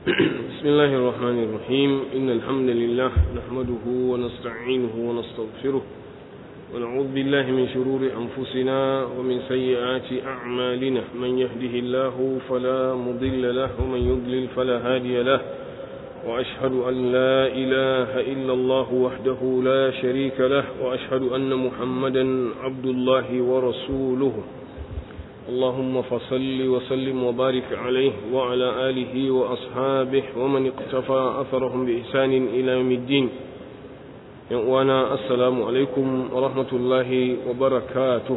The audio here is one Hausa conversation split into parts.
بسم الله الرحمن الرحيم إن الحمد لله نحمده ونستعينه ونستغفره ونعوذ بالله من شرور أنفسنا ومن سيئات أعمالنا من يهده الله فلا مضل له ومن يضلل فلا هادي له وأشهد أن لا إله إلا الله وحده لا شريك له وأشهد أن محمدا عبد الله ورسوله اللهم فصل وسلم وبارك عليه وعلى آله وأصحابه ومن اقتفى أثرهم بإحسان إلى يوم الدين وانا السلام عليكم ورحمة الله وبركاته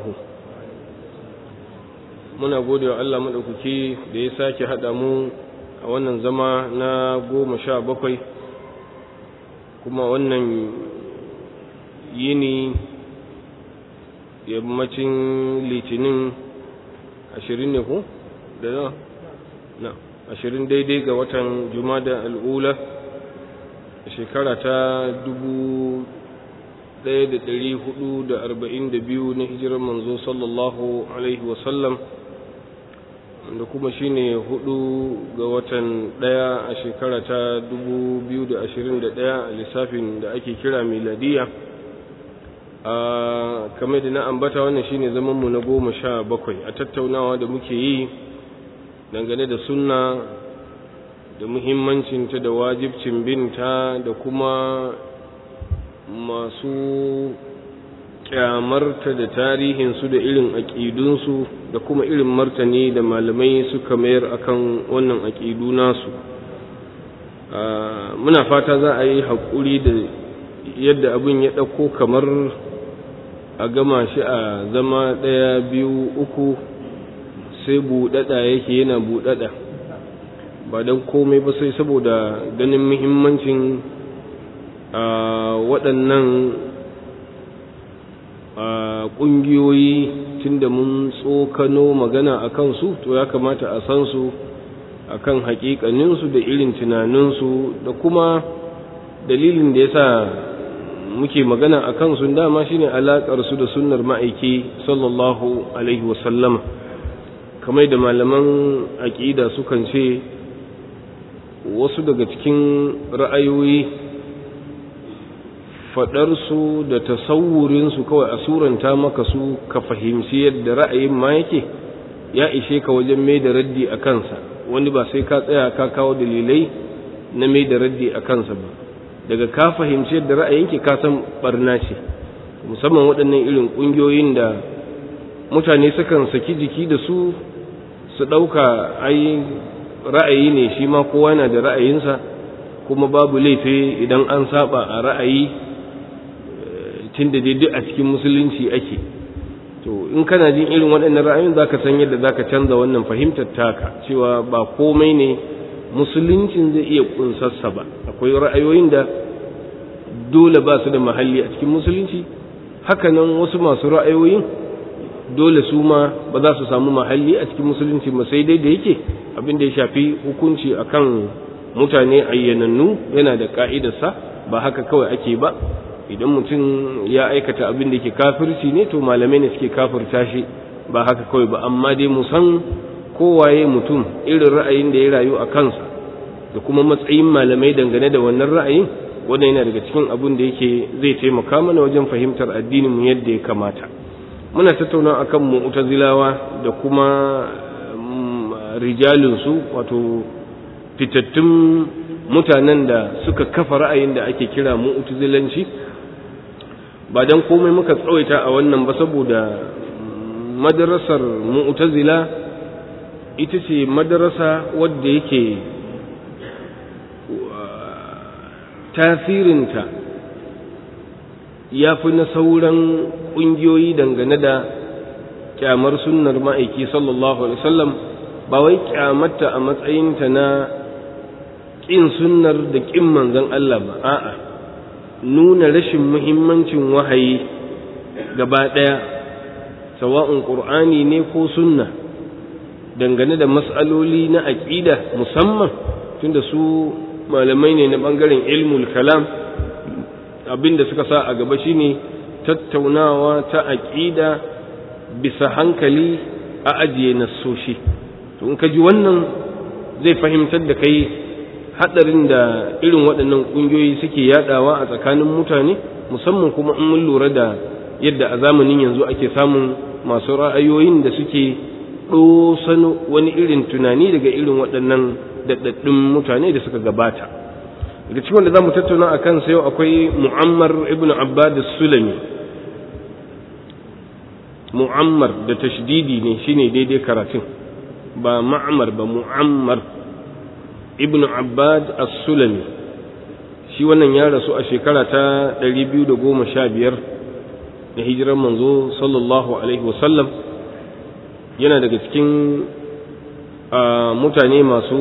muna gode wa Allah maɗaukaki da ya sake haɗa mu a wannan zama na goma sha bakwai kuma wannan yini yammacin litinin ashirin ne ko da na na ashirin daidai ga watan jumada al'ula a shekara ta dubu ɗaya da ɗari hudu da arba'in da biyu na hijirar manzo sallallahu alaihi wasallam da kuma shine hudu ga watan ɗaya a shekara ta dubu biyu da ashirin da ɗaya a lissafin da ake kira miladiya a kamar da na ambata wannan shine zamanmu na goma sha bakwai a tattaunawa da muke yi dangane da sunna da muhimmancinta da wajibcin binta da kuma masu kyamarta da tarihinsu da irin aƙidunsu da kuma irin martani da malamai suka mayar akan wannan aƙidu nasu muna fata za a yi haƙuri da yadda abin ya ɗauko kamar a gama shi a zama ɗaya biyu uku sai buɗaɗa yake yana buɗaɗa ba don komai ba sai saboda ganin muhimmancin a waɗannan ƙungiyoyi tunda mun tsokano magana a kansu to ya kamata a san su a kan haƙiƙaninsu da irin tunaninsu da kuma dalilin da ya sa muke magana a kansu dama shine alaƙar su da sunnar ma'aiki sallallahu alaihi wasallama kamar da malaman aƙida sukan ce wasu daga cikin ra'ayoyi faɗarsu da tasawurinsu kawai a suranta maka su ka fahimci yadda ra'ayin ma yake ya ishe ka wajen mai da raddi a kansa wani ba sai ka tsaya ka kawo dalilai na mai da raddi a kansa ba daga ka fahimci yadda ra'ayinki ka san barna ce musamman waɗannan irin ƙungiyoyin da mutane sukan saki jiki da su su ɗauka ai ra'ayi ne shi ma kowa na da ra'ayinsa kuma babu laifi idan an saba a ra'ayi tun da duk a cikin musulunci ake to in kana jin irin waɗannan ra'ayoyin za ka san yadda za ka canza wannan fahimtar taka cewa ba komai ne musuluncin zai iya ƙunsarsa ba akwai ra'ayoyin da dole ba su da mahalli a cikin musulunci hakanan wasu masu ra'ayoyin dole su ma ba za su samu mahalli a cikin musulunci ba sai dai da yake abin da ya shafi hukunci akan mutane ayyanannu yana da ka'idarsa ba haka kawai ake ba idan mutum ya aikata abin da ke kafirci ne to malamai ne suke kafirta shi ba haka kawai ba amma dai mu san kowaye mutum irin ra'ayin da ya rayu a kansa da kuma matsayin malamai dangane da wannan ra'ayin wannan yana daga cikin abin da yake zai taimaka mana wajen fahimtar addinin mu yadda ya kamata muna tattauna akan mu'tazilawa da kuma rijalinsu wato fitattun mutanen da suka kafa ra'ayin da ake kira mu'tazilanci ba dan komai muka tsawaita a wannan ba saboda madarasar mu'tazila ita ce madarasa wadda yake tasirinta ya fi na sauran ƙungiyoyi dangane da kyamar sunnar ma'aiki sallallahu alaihi wasallam ba wai kyamarta a matsayinta na ƙin sunnar da ƙin manzon Allah ba a'a nuna rashin muhimmancin wahayi gaba ɗaya sawa'un ƙur'ani ne ko sunna dangane da matsaloli na aƙida musamman tunda su malamai ne na ɓangaren ilmul kalam abinda suka sa a gaba shine tattaunawa ta aƙida bisa hankali a ajiye nassoshi to in ka ji wannan zai fahimtar da kai hadarin da irin waɗannan ƙungiyoyi suke yadawa a tsakanin mutane musamman kuma in mun lura da yadda a zamanin yanzu ake samun masu ra'ayoyin da suke ɗosano wani irin tunani daga irin waɗannan daɗaɗɗun mutane da suka gabata daga cikin wanda za mu tattauna a kansa yau akwai mu'ammar ibn abbad sulami mu'ammar da tashdidi ne shine daidai karatun ba ma'amar ba mu'ammar ibn abbad as-sulami shi wannan ya rasu a shekara ta 215 da hijirar manzo sallallahu alaihi wasallam yana daga cikin mutane masu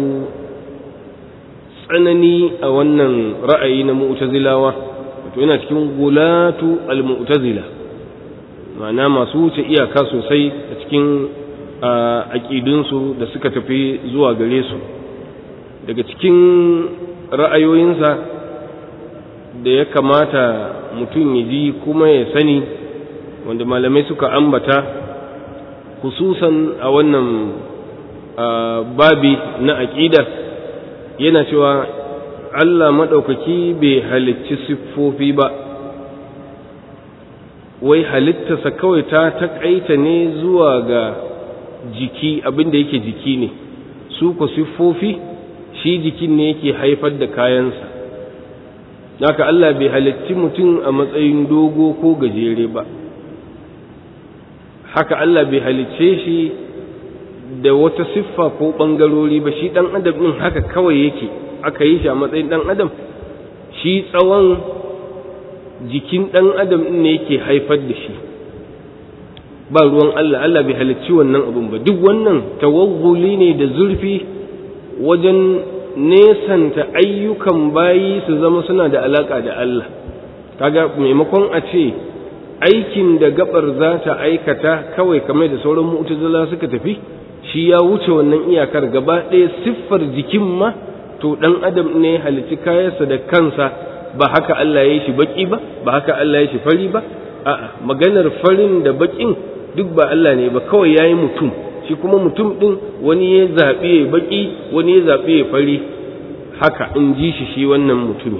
tsanani a wannan ra'ayi na mu'tazilawa wato yana cikin gulatu al-mu'tazila ma'ana masu wuce iyaka sosai a cikin aƙidunsu da suka tafi zuwa gare su daga cikin ra'ayoyinsa da ya kamata mutum ya ji kuma ya sani wanda malamai suka ambata hususan a wannan babi na aƙida yana cewa Allah maɗaukaki bai halicci siffofi ba wai halittarsa kawai ta taƙaita ne zuwa ga jiki abinda yake jiki ne su ku siffofi shi jikin ne yake haifar da kayansa haka Allah bai halicci mutum a matsayin dogo ko gajere ba haka Allah bai halicce shi da wata siffa ko ɓangarori ba shi ɗan adam ɗin haka kawai yake aka yi shi a matsayin ɗan adam shi tsawon jikin ɗan adam ɗin ne yake haifar da shi ba ruwan Allah Allah bai halicci wannan abun ba duk wannan tawagguli ne da zurfi wajen nesanta ayyukan bayi su zama suna da alaka da Allah kaga maimakon a ce aikin da gabar za ta aikata kawai kamar da sauran mu'tazila suka tafi shi ya wuce wannan iyakar gaba ɗaya siffar jikin ma to dan adam ne halicci kayansa da kansa ba haka Allah ya yi shi baki ba ba haka Allah ya shi fari ba a'a maganar farin da bakin duk ba Allah ne ba kawai yayi mutum shi kuma mutum din wani ya zaɓi ya baki wani ya zaɓi ya fari haka in ji shi shi wannan mutumi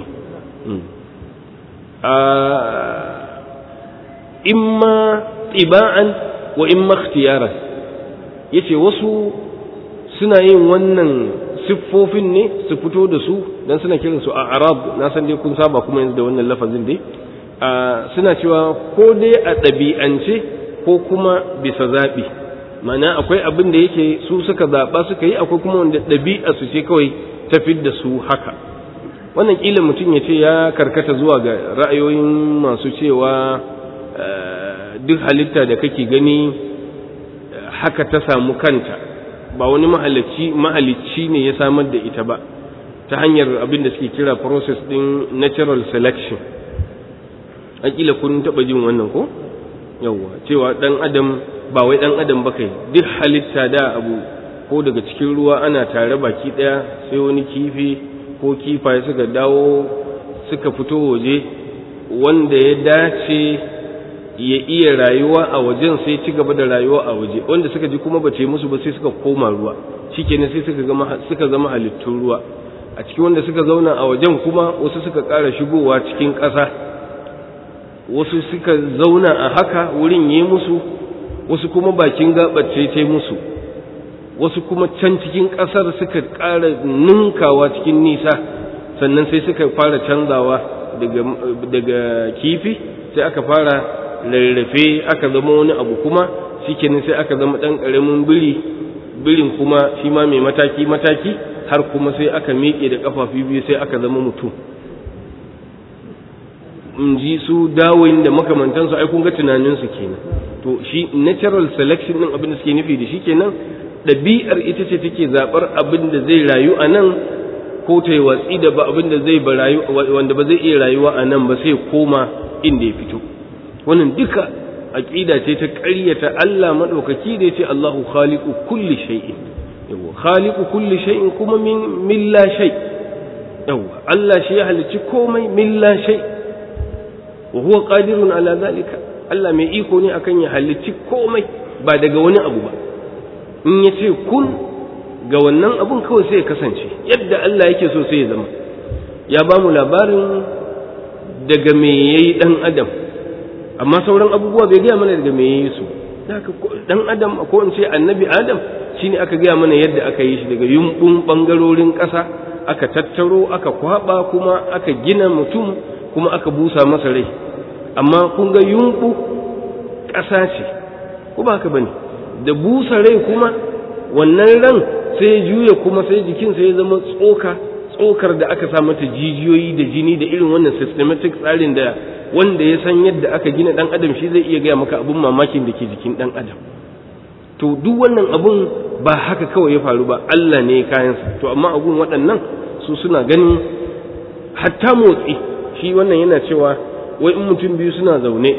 imma tiba'an wa imma ikhtiyaran yace wasu suna yin wannan siffofin ne su fito da su dan suna kiran su a arab na san dai kun saba kuma yanzu da wannan lafazin dai suna cewa ko dai a ɗabi'ance ko kuma bisa zaɓi mana akwai abin da yake su suka zaɓa suka yi akwai kuma wanda ɗabi'a su ce kawai tafi da su haka wannan ƙila mutum ya ce ya karkata zuwa ga ra'ayoyin masu cewa duk halitta da kake gani haka ta samu kanta ba wani mahalicci mahalicci ne ya samar da ita ba ta hanyar abin da suke kira process din natural selection akila kun taɓa jin wannan ko yawwa cewa ɗan adam ba wai ɗan adam ba kai duk halitta da abu ko daga cikin ruwa ana tare baki ɗaya sai wani kifi ko kifaye suka dawo suka fito waje wanda ya dace ya iya rayuwa a wajen sai ci gaba da rayuwa a waje wanda suka ji kuma bace musu ba sai suka koma ruwa shikenan sai suka zama suka zama halittun ruwa a cikin wanda suka zauna a wajen kuma wasu suka ƙara shigowa cikin ƙasa wasu suka zauna a haka wurin yi musu wasu kuma bakin gabace ta musu wasu kuma can cikin ƙasar suka ƙara ninkawa cikin nisa sannan sai suka fara canzawa daga kifi sai aka fara rarrafe aka zama wani abu kuma shikenan sai aka zama ɗan ƙaramin biri birin kuma shi ma mai mataki mataki har kuma sai aka miƙe da ƙafafi biyu sai aka zama mutum in ji su dawoyin da makamantansu ai kun ga tunaninsu kenan to shi natural selection din abin da suke nufi da shi kenan ɗabi'ar ita ce take zaɓar abin da zai rayu a nan ko ta yi watsi da ba abin da zai rayu wanda ba zai iya rayuwa a nan ba sai koma inda ya fito wannan duka aqida ce ta ƙaryata Allah madaukaki da yace Allahu khaliqu kulli shay'in yawa khaliqu kulli shay'in kuma min min la shay yawa Allah shi ya halicci komai min la shay wa huwa qadirun ala zalika Allah mai iko ne akan ya halicci komai ba daga wani abu ba in ya ce kun ga wannan abun kawai sai ya kasance yadda Allah yake so sai ya zama ya ba mu labarin daga me yayi dan adam amma sauran abubuwa bai gaya mana daga me yayi su dan adam ko in ce annabi adam shine aka gaya mana yadda aka yi shi daga yumbun bangarorin ƙasa aka tattaro aka kwaba kuma aka gina mutum kuma aka busa masa rai amma kun ga yumbu ƙasa ce ko ba haka bane da busa rai kuma wannan ran sai ya juya kuma sai jikin sai ya zama tsoka tsokar da aka sa mata jijiyoyi da jini da irin wannan systematic tsarin da wanda ya san yadda aka gina dan adam shi zai iya gaya maka abun mamakin da ke jikin dan adam to duk wannan abun ba haka kawai ya faru ba Allah ne kayansa to amma abun waɗannan su suna ganin hatta motsi shi wannan yana cewa wai in mutum biyu suna zaune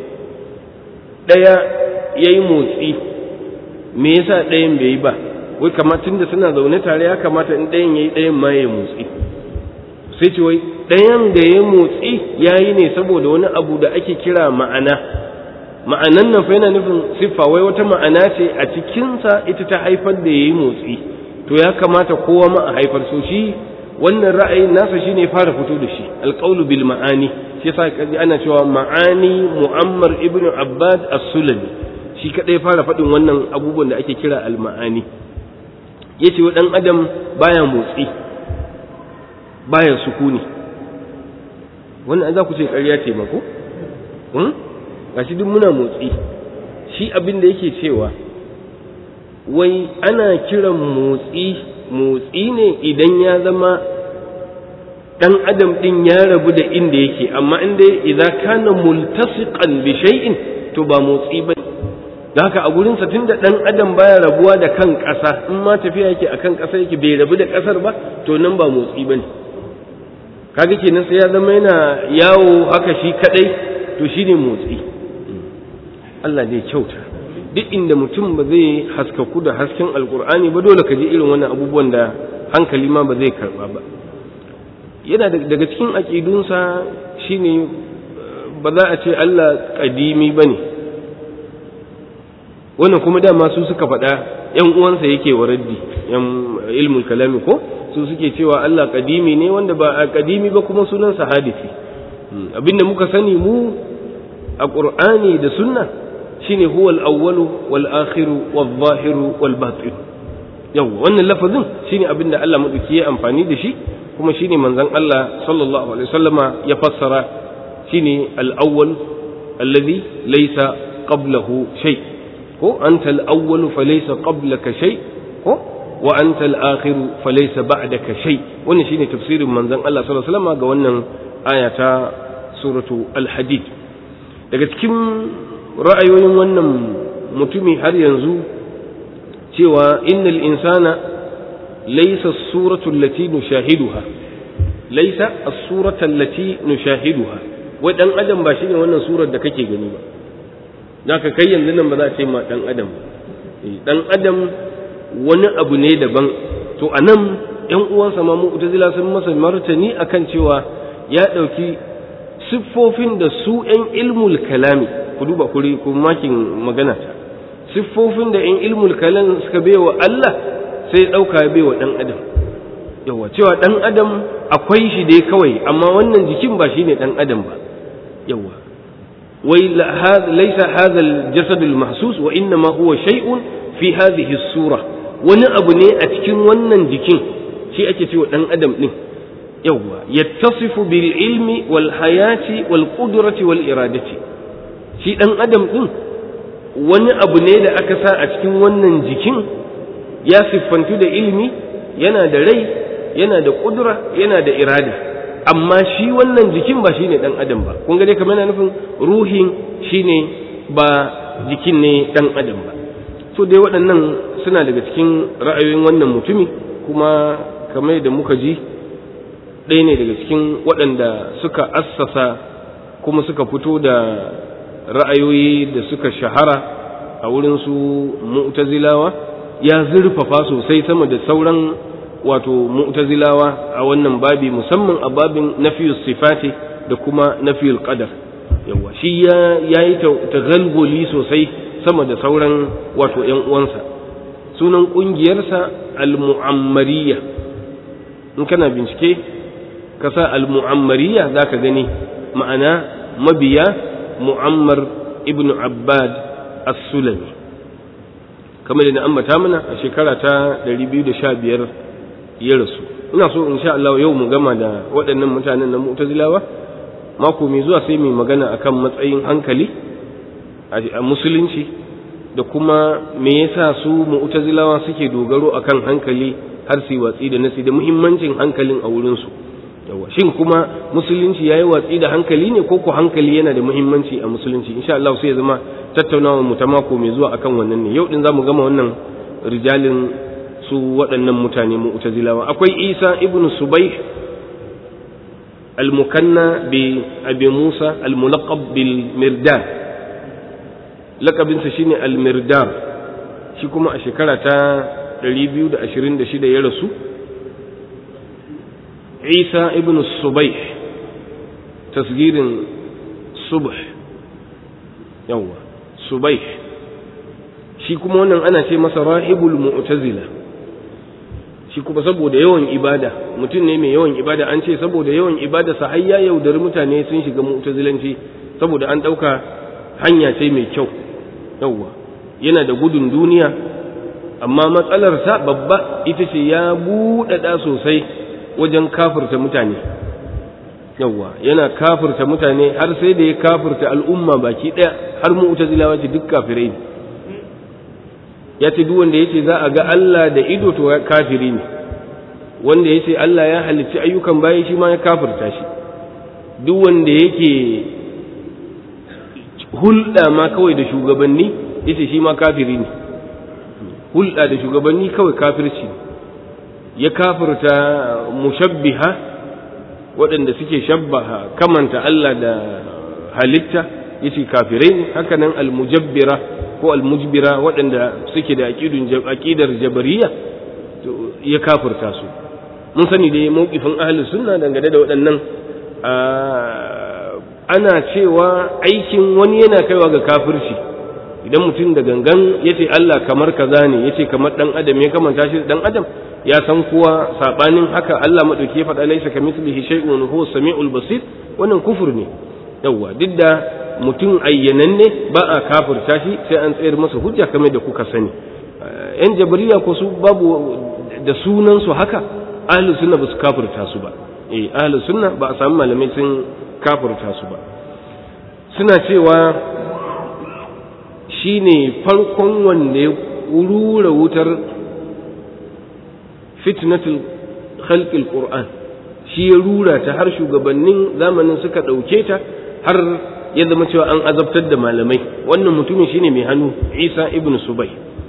ɗaya ya yi motsi me yasa ɗayan bai yi ba wai kamatin da suna zaune tare ya kamata in ɗayan ya yi ɗayan ma ya motsi sai ce wai ɗayan da ya motsi ya yi ne saboda wani abu da ake kira ma'ana ma'anan nan fa yana nufin siffa wai wata ma'ana ce a cikinsa ita ta haifar da ya yi motsi to ya kamata kowa ma a haifar so shi wannan ra'ayin nasa shine fara fito da shi alqaulu bil ma'ani shi yasa kaji ana cewa ma'ani mu'ammar ibnu abbad as-sulami shi kadai fara faɗin wannan abubuwan da ake kira al ma'ani yace wa dan adam baya motsi baya sukuni wannan za ku ce ƙarya ce mako hmm? gashi duk muna motsi shi abin da yake cewa wai ana kiran motsi motsi ne idan ya zama ɗan adam ɗin ya rabu da inda yake amma inda idan kana multasiqan bi shay'in to ba motsi ba da haka a gurin sa tunda ɗan adam baya rabuwa da kan ƙasa in ma tafiya yake akan ƙasa yake bai rabu da ƙasar ba to nan ba motsi bane kaga kenan sai ya zama yana yawo haka shi kadai to shine motsi Allah zai kyauta duk inda mutum ba zai haskaku da hasken alkur'ani ba dole ka ji irin wannan abubuwan da hankali ma ba zai karba ba yana daga cikin aƙidunsa shine ba za a ce Allah ƙadimi ba ne wannan kuma dama su suka faɗa ‘yan uwansa yake wa raddi ‘yan ilmul kalami ko su suke cewa Allah ƙadimi ne wanda ba a ƙadimi ba kuma sunansa hadisi abinda muka sani mu a ƙur'ani da sunna shine huwal awwalu wal akhiru wal zahiru wal batin yawa wannan lafazin shine abin da Allah madauki ya amfani da shi kuma shine manzon Allah sallallahu alaihi wasallama ya fassara shine al awwal alladhi laysa qablahu shay ko anta al awwalu falaysa qablaka shay ko wa anta al akhiru falaysa ba'daka shay wannan shine tafsirin manzon Allah sallallahu alaihi wasallama ga wannan aya ta suratu al hadid daga cikin ra'ayoyin wannan mutumi har yanzu cewa innal insana laysa as-suratu allati nushahiduha laysa as-suratu allati nushahiduha wai dan adam ba shine wannan surar da kake gani ba zaka kai yanzu nan ba za a ce ma dan adam dan adam wani abu ne daban to anan yan uwansa ma mu'tazila sun masa martani akan cewa ya dauki siffofin da su yan ilmul kalami ku duba kuri ku makin magana ta siffofin da in ilmul kalam suka baiwa Allah sai ɗauka ya baiwa ɗan adam yawa cewa ɗan adam akwai shi dai kawai amma wannan jikin ba shine ɗan adam ba yawa wai laisa hadha al-jasad al-mahsus wa inma huwa shay'un fi hadhihi as-sura wani abu ne a cikin wannan jikin shi ake cewa ɗan adam din yawa yattasifu bil ilmi wal hayati wal qudrati wal iradati shi ɗan adam ɗin wani abu ne da aka sa a cikin wannan jikin ya siffantu da ilimi yana da rai yana da ƙudura yana da irada amma shi wannan jikin ba shi ne ɗan adam ba kun dai kamar yana nufin ruhin shi ne ba jikin ne ɗan adam ba so dai waɗannan suna daga cikin ra'ayoyin wannan mutumi kuma kamar da muka ji ɗaya ne daga cikin waɗanda suka assasa kuma suka fito da ra'ayoyi da suka shahara a wurin su mu'tazilawa ya zurfafa sosai sama da sauran wato mu'tazilawa a wannan babi musamman a babin nafiyus sifati da kuma nafiyul qadar yawa shi ya yayi taghalguli sosai sama da sauran wato ƴan uwansa sunan ƙungiyarsa al-mu'ammariya in kana bincike ka sa al-mu'ammariya za ka gani ma'ana mabiya mu'ammar ibn abbad as-sulami kamar da na ambata mana a shekara ta 215 ya rasu ina so insha Allah yau mu gama da waɗannan mutanen na mu'tazilawa mako mai zuwa sai mu magana akan matsayin hankali a musulunci da kuma me yasa su mu'tazilawa suke dogaro akan hankali har su watsi da nasi da muhimmancin hankalin a wurin su yawa shin kuma musulunci yayi watsi da hankali ne ko ko hankali yana da muhimmanci a musulunci insha Allah sai ya zama tattaunawa mu ta mako mai zuwa akan wannan ne yau din zamu gama wannan rijalin su waɗannan mutane mu'tazilawa akwai Isa ibn Subayh al-mukanna bi Abi Musa al-mulaqab bil Mirdad lakabinsa shine al-Mirdad shi kuma a shekara ta 226 ya rasu Isa ibn Subayh tasgirin subh yawa Subayh shi kuma wannan ana ce masa rahibul mu'tazila shi kuma saboda yawan ibada mutum ne mai yawan ibada an ce saboda yawan ibada sa har ya yaudari mutane sun shiga mu'tazilanci saboda an ɗauka hanya ce mai kyau yawwa yana da gudun duniya amma matsalarsa babba ita ce ya buɗaɗa sosai wajen kafirta mutane yawwa yana kafirta mutane har sai da ya kafirta al'umma baki ɗaya har mu'tazilawa ce duk kafirai ne ya ce duk wanda ya ce za a ga Allah da ido to kafiri ne wanda ya ce Allah ya halicci ayyukan bayan shi ma ya kafirta shi duk wanda yake hulɗa ma kawai da shugabanni ya ce shi ma kafiri ne hulɗa da shugabanni kawai kafirci ya kafirta mushabbiha waɗanda suke shabbaha kamanta Allah da halitta ya ce kafirai ne hakanan almujabbira ko almujbira waɗanda suke da aƙidar jabariya ya kafirta su mun sani dai mawqifin ahlus sunna dangane da waɗannan ana cewa aikin wani yana kaiwa ga kafirci idan mutum da gangan ya ce Allah kamar kaza ne ya ce kamar ɗan adam ya kamanta shi ɗan adam ya san kuwa saɓanin haka Allah maɗauki ya faɗa laisa kamithlihi shay'un huwa samiul basir wannan kufur ne yawwa duk da mutum ayyananne ba a kafirta shi sai an tsayar masa hujja kamar da kuka sani yan jabariya ko su babu da sunan su haka ahlus sunna ba su kafirta su ba eh ahlus sunna ba a samu malamai sun kafirta su ba suna cewa shine farkon wanda ya rura wutar fitnatul khalqil qur'an shi ya rura ta har shugabannin zamanin suka ɗauke ta har ya zama cewa an azabtar da malamai wannan mutumin shine mai hannu isa ibn subai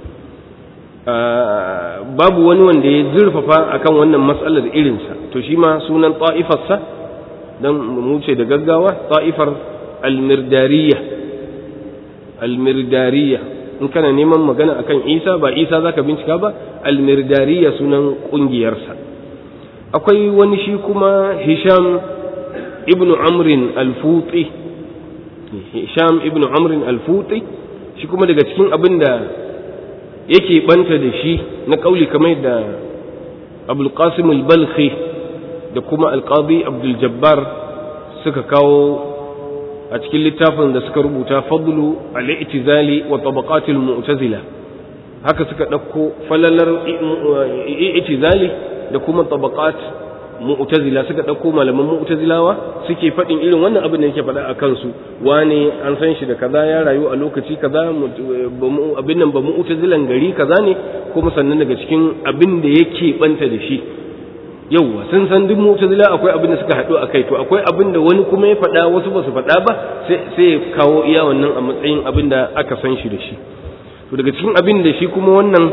babu wani wanda ya zurfafa akan wannan matsalar irinsa to shi ma sunan ta'ifarsa don mu ce da gaggawa ta'ifar almirdariya almirdariya in kana neman magana akan isa ba isa zaka bincika ba almirdariya sunan kungiyarsa akwai wani shi kuma hisham ibn amrin al-futi hisham ibn amrin al-futi shi kuma daga cikin abin da yake banta da shi na kauli kamar da abul qasim al-balkhi da kuma al-qadi abdul jabbar suka kawo a cikin littafin da suka rubuta fadlu al-i'tizali wa tabaqat al-mu'tazila haka suka dauko falalar i'tizali da kuma tabaqat mu'tazila suka dauko malaman mu'tazilawa suke faɗin irin wannan abin da yake faɗa a kansu wane an san shi da kaza ya rayu a lokaci kaza abin nan ba mu'tazilan gari kaza ne kuma sannan daga cikin abin da yake banta da shi yauwa sun san duk mu'tazila akwai abin da suka haɗu a kai to akwai abin da wani kuma ya faɗa wasu ba su faɗa ba sai ya kawo iya wannan a matsayin abin da aka san shi da shi to daga cikin abin da shi kuma wannan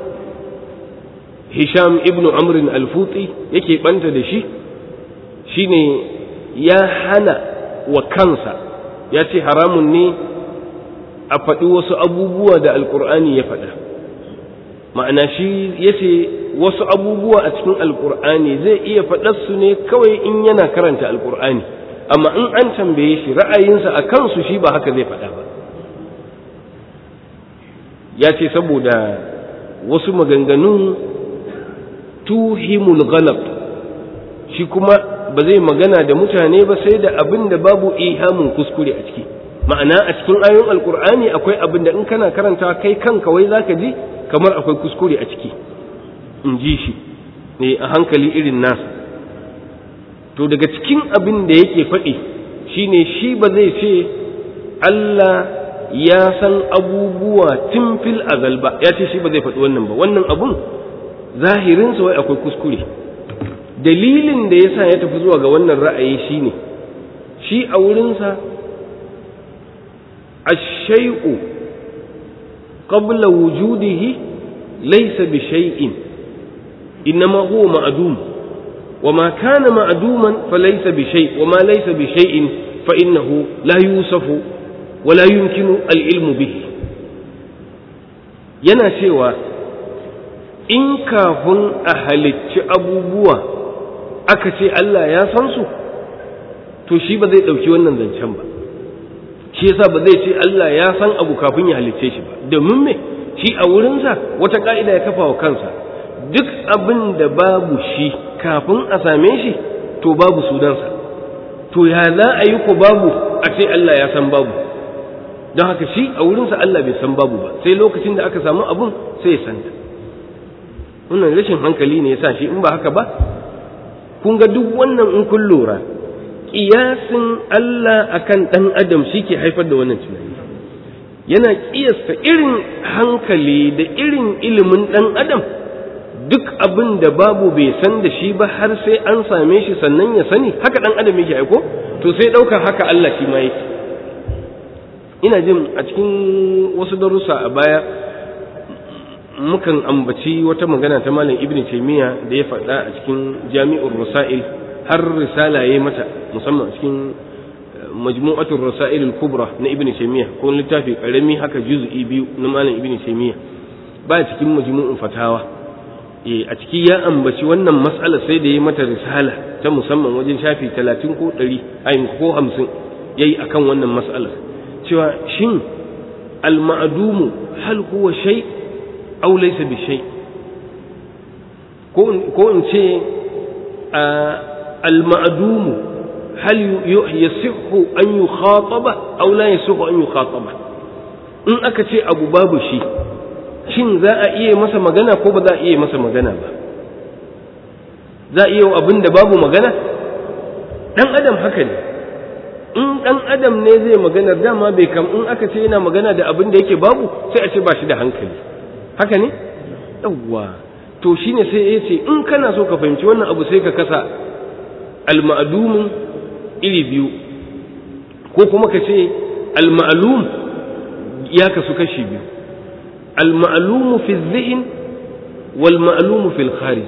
hisham ibnu amrin alfuti yake banta da shi shine ya hana wa kansa ya ce haramun ne a faɗi wasu abubuwa da alkur'ani ya faɗa ma'ana shi ya ce wasu abubuwa a cikin alkur'ani zai iya faɗarsu ne kawai in yana karanta alkur'ani amma in an tambaye shi ra'ayinsa a kansu shi ba haka zai faɗa ba ya ce saboda wasu maganganun tuhimul ghalab shi kuma ba zai magana da mutane ba sai da abin da babu ihamun kuskure a ciki ma'ana a cikin ayoyin alkur'ani akwai abin da in kana karanta kai kanka wai zaka ji kamar akwai kuskure a ciki in ji shi ne a hankali irin nasa to daga cikin abin da yake faɗi shine shi ba zai ce Allah ya san abubuwa tun fil azal ba ya ce shi ba zai faɗi wannan ba wannan abun zahirinsa wai akwai kuskure dalilin da ya sa ya tafi zuwa ga wannan ra'ayi shine shi a wurinsa ashai'u qabla wujudihi laysa bi shay'in innama huwa ma'dum وما كان معدوما فليس بشيء وما ليس بشيء فإنه لا يوصف ولا يمكن العلم به yana cewa in kafin a halicci abubuwa aka ce Allah ya san su to shi ba zai ɗauki wannan zancen ba shi yasa ba zai ce Allah ya san abu kafin ya halicce shi ba domin me shi a wurinsa wata ka'ida ya kafa wa kansa duk abin da babu shi kafin a same shi to babu sunansa to ya za a yi ko babu a ce Allah ya san babu don haka shi a wurinsa Allah bai san babu ba sai lokacin da aka samu abun sai ya santa wannan rashin hankali ne ya sa shi in ba haka ba kun ga duk wannan in kun lura kiyasin Allah akan ɗan adam shi ke haifar da wannan tunani yana kiyasta irin hankali da irin ilimin ɗan adam duk abin da babu bai san da shi ba har sai an same shi sannan ya sani haka ɗan adam yake aiko to sai ɗaukar haka Allah shi ma yake ina jin a cikin wasu darussa a baya mukan ambaci wata magana ta malam ibn taymiya da ya faɗa a cikin jami'ur rasail har risala yayi mata musamman a cikin majmu'atul rasail al-kubra na ibn taymiya ko littafi karami haka juz'i biyu na malam ibn taymiya ba cikin majmu'un fatawa eh a ciki ya ambaci wannan mas'ala sai da yayi mata risala ta musamman wajen shafi 30 ko 100 ayin ko 50 yayi akan wannan mas'alar cewa shin al-ma'dumu hal huwa shay' aw laysa bi shay ko ko in ce al-ma'dum hal yasihhu an yukhataba aw la yasihhu an yukhataba in aka ce abu babu shi shin za a iya masa magana ko ba za a iya masa magana ba za a iya abin da babu magana dan adam haka ne in dan adam ne zai magana dama bai kam in aka ce yana magana da abin da yake babu sai a ce ba shi da hankali haka ne yawwa to shine sai ya ce in kana so ka fahimci wannan abu sai ka kasa al-ma'lumin iri biyu ko kuma ka ce al-ma'lum ya kasu kashi biyu al-ma'lum fi dhihn wal ma'lum fi al-kharij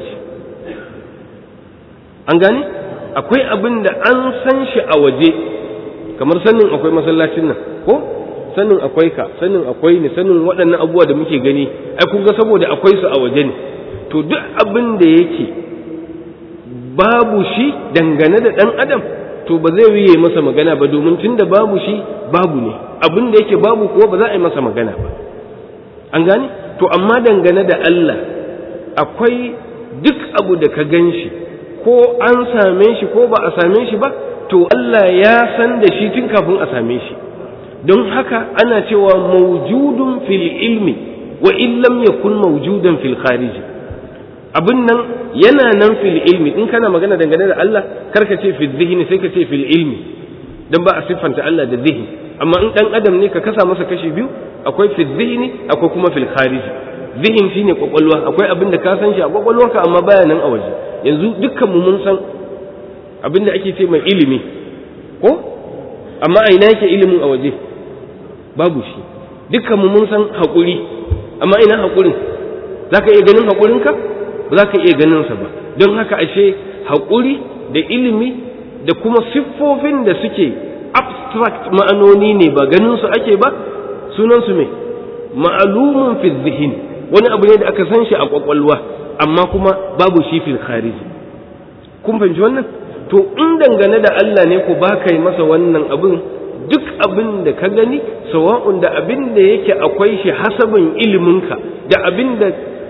an gane akwai abin da an san shi a waje kamar sanin akwai masallacin nan ko sanin akwai ka sanin akwai ne sanin waɗannan abubuwa da muke gani ai kun ga saboda akwai su a waje ne to duk abin da yake babu shi dangane da ɗan adam to ba zai yi masa magana ba domin tun da babu shi babu ne abin da yake babu kuwa ba za a yi masa magana ba an gane to amma dangane da Allah akwai duk abu da ka gan shi ko an same shi ko ba a same shi ba to Allah ya san da shi tun kafin a same shi don haka ana cewa maujudun fil ilmi wa illam yakun maujudan fil khariji abin nan yana nan fil ilmi in kana magana dangane da Allah karka ce fil zihni sai ka ce fil ilmi dan ba a siffanta Allah da zihni amma in dan adam ne ka kasa masa kashi biyu akwai fil zihni akwai kuma fil khariji zihin shine kwakwalwa akwai abin da ka san shi a kwakwalwarka amma baya nan a waje yanzu dukkan mu mun san abin da ake ce mai ilimi ko amma a ina yake ilimin a waje babu shi dukkan mu mun san haƙuri amma ina haƙurin za ka iya ganin haƙurinka ba za ka iya ganin sa ba don haka ashe haƙuri da ilimi da kuma siffofin da suke abstract ma'anoni ne ba ganin su ake ba sunan su me ma'alumun fi zihin wani abu ne da aka san shi a kwakwalwa amma kuma babu shi fil khariji kun fahimci wannan to in dangane da Allah ne ko ba ka yi masa wannan abin duk abin da ka gani sawa'un da abin da yake akwai shi hasabin iliminka da abin da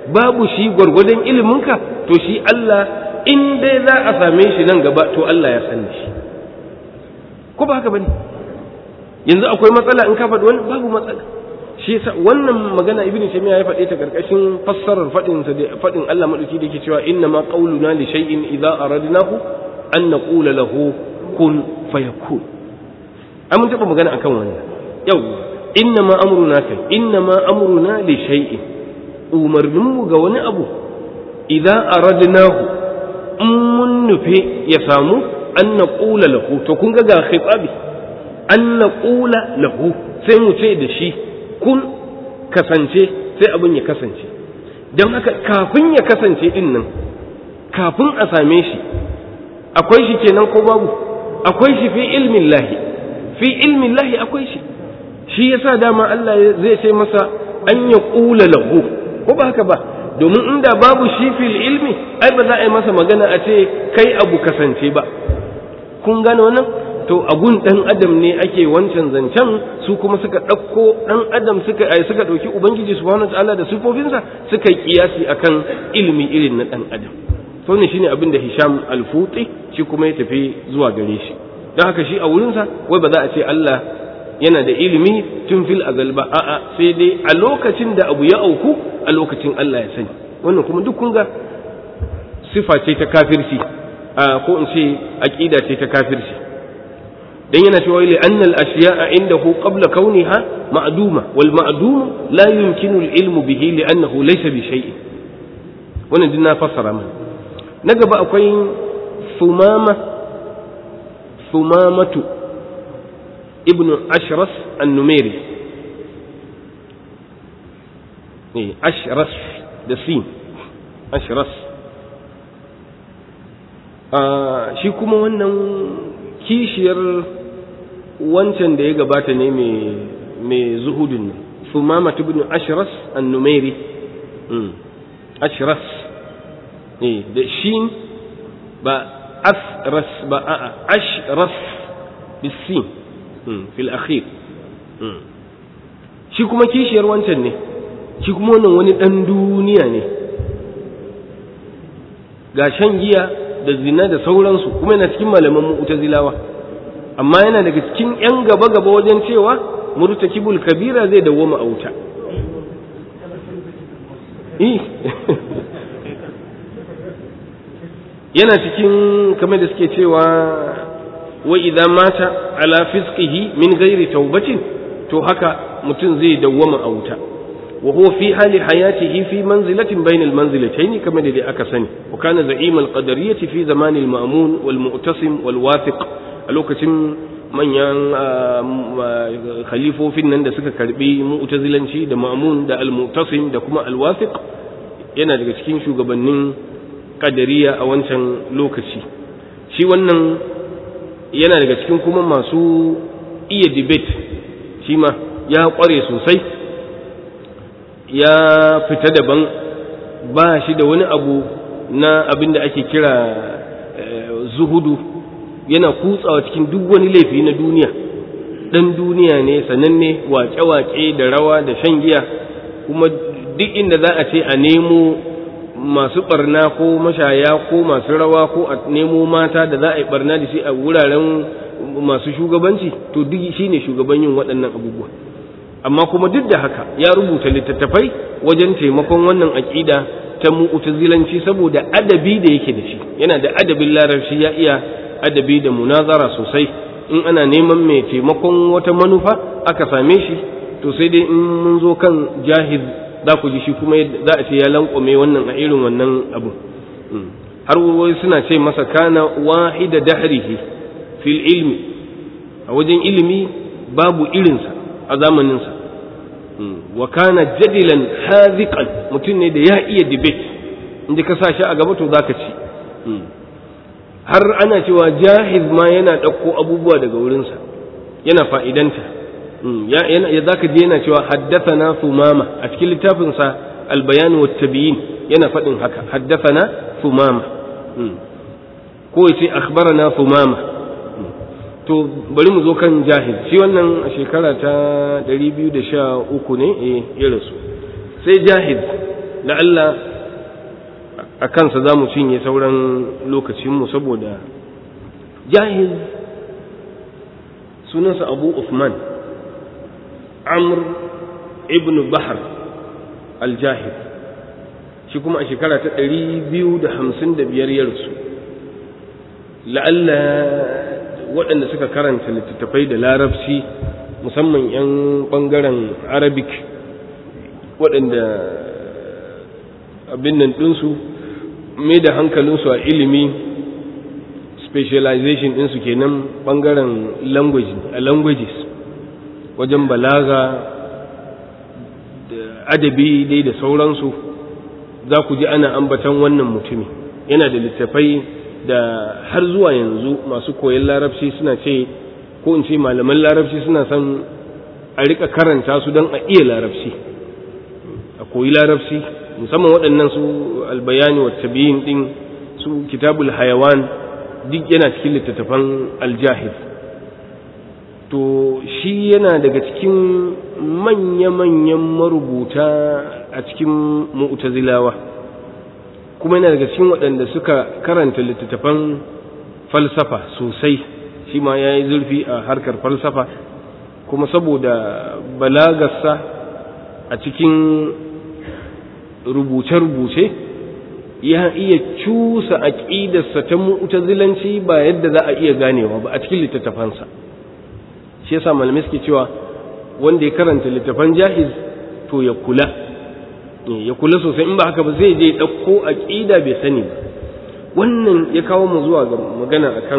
babu shi gwargwadon iliminka to shi Allah in dai za a same shi nan gaba to Allah ya sani shi ko ba haka bane yanzu akwai matsala in ka faɗi wani babu matsala shi yasa wannan magana ibnu taymiya ya faɗe ta karkashin fassarar faɗin sa da faɗin Allah madauki da yake cewa inna ma qauluna li shay'in idza aradnahu an naqula lahu kun fayakun an mun taɓa magana akan wannan yau inna ma amruna kai inna ma amruna li shay'in umarninmu ga wani abu idza aradnahu in mun nufe ya samu an naqula lahu to kun ga ga khitabi an naqula lahu sai mu ce da shi kun kasance sai abin ya kasance don haka kafin ya kasance din nan kafin a same shi akwai shi kenan ko babu akwai shi fi ilmin lahi fi ilmin lahi akwai shi shi yasa dama Allah zai ce masa an ya ƙula lahu ko ba haka ba domin inda babu shi fil ilmi ai ba za a yi masa magana a ce kai abu kasance ba kun gane wannan to a gun ɗan adam ne ake wancan zancen su kuma suka ɗauko ɗan adam suka ai suka ɗauki ubangiji subhanahu ta'ala da sifofinsa suka yi kiyasi akan ilimi irin na ɗan adam to ne shine abin da Hisham al-Futi shi kuma ya tafi zuwa gare shi don haka shi a wurinsa wai ba za a ce Allah yana da ilimi tun fil azal ba a'a sai dai a lokacin da abu ya auku a lokacin Allah ya sani wannan kuma duk kun ga sifa ce ta kafirci ko in ce aqida ce ta kafirci dan yana cewa li annal ashiya'a indahu qabla kauniha ma'duma wal ma'dum la yumkinu al ilmu bihi li annahu laysa bi shay'in wannan din na fassara mana na gaba akwai sumama sumamatu ibnu ashras an-numairi eh ashras da sin ashras shi kuma wannan kishiyar wancan da ya gabata ne mai zuhudin nan sumama ibn ashras an-numairi ashras ne da shin ba asras ba a'a ashras bisin fil akhir shi kuma kishiyar wancan ne shi kuma wannan wani dan duniya ne ga shan giya da zina da sauransu kuma yana cikin malaman mu'tazilawa amma yana daga cikin yan gaba gaba wajen cewa murtakibul kabira zai dawwama a wuta yana cikin kamar da suke cewa wa idza mata ala fisqihi min ghairi taubatin to haka mutum zai dawwama a wuta وهو في حال حياته في منزلة بين المنزلتين كما الذي أكسني وكان زعيم القدرية في زمان المأمون والمؤتسم والواثق الوكتم من ين خليفه في النند سكا كربي مؤتزلنشي دا مأمون دا المؤتسم دا كما الواثق yana daga cikin shugabannin kadariya a wancan lokaci shi wannan yana daga cikin kuma masu iya debate shi ma ya kware sosai ya fita daban ba shi da wani abu na abin da ake kira zuhudu yana kutsawa cikin duk wani laifi na duniya ɗan duniya ne sananne waƙe-waƙe da rawa da shan giya kuma duk inda za a ce a nemo masu barna ko mashaya ko masu rawa ko a nemo mata da za a yi barna da shi a wuraren masu shugabanci to duk shi ne shugaban yin waɗannan abubuwa amma kuma duk da haka ya rubuta littattafai wajen taimakon wannan aƙida ta mu'tazilanci saboda adabi da yake da shi yana da adabin larabci ya iya adabi da munazara sosai in ana neman mai taimakon wata manufa aka same shi to sai dai in mun zo kan jahiz za ku ji shi kuma za a ce ya lankwame wannan a irin wannan abu har wai suna ce masa kana wahida dahrihi fil ilmi a wajen ilimi babu irinsa a zamaninsa wa kana jadilan haziqan mutum ne da ya iya debate inda ka sa shi a gaba to zaka ci har ana cewa jahiz ma yana ɗauko abubuwa daga wurinsa yana fa'idanta ya zaka je yana cewa haddathana thumama a cikin littafinsa albayan wa tabiyin yana faɗin haka haddathana thumama ko ya ce akhbarana thumama to bari mu zo kan jahil shi wannan a shekara ta 213 ne eh ya rasu sai jahil da Allah a kansa za mu cinye sauran lokacinmu saboda jahiz sunansa abu Uthman amr ibn bahar al-jahid shi kuma a shekara ta ɗari biyu da hamsin da biyar ya rasu la'alla waɗanda suka karanta littattafai da larabci musamman 'yan ɓangaren arabic waɗanda abin nan ɗinsu mai da hankalinsu a ilimi specialization ɗinsu kenan ɓangaren language a languages wajen balaga da adabi dai da sauransu za ku ji ana ambatan wannan mutumi yana da littafai da har zuwa yanzu masu koyon larabci suna ce ko in ce malaman larabci suna son a rika karanta su don a iya larabci a koyi larabci musamman waɗannan su albayani wa tabiyin ɗin su kitabul hayawan duk yana cikin littattafan aljahid to shi yana daga cikin manya-manyan marubuta a cikin mu'tazilawa kuma yana daga cikin waɗanda suka karanta littattafan falsafa sosai shi ma ya yi zurfi a harkar falsafa kuma saboda balagarsa a cikin rubuce-rubuce ya iya cusa aƙidarsa ta mu'tazilanci ba yadda za a iya ganewa ba a cikin littattafansa shi yasa malamai suke cewa wanda ya karanta littattafan jahiz to ya kula ya kula sosai in ba haka ba zai je ɗauko aƙida bai sani ba wannan ya kawo mu zuwa ga magana akan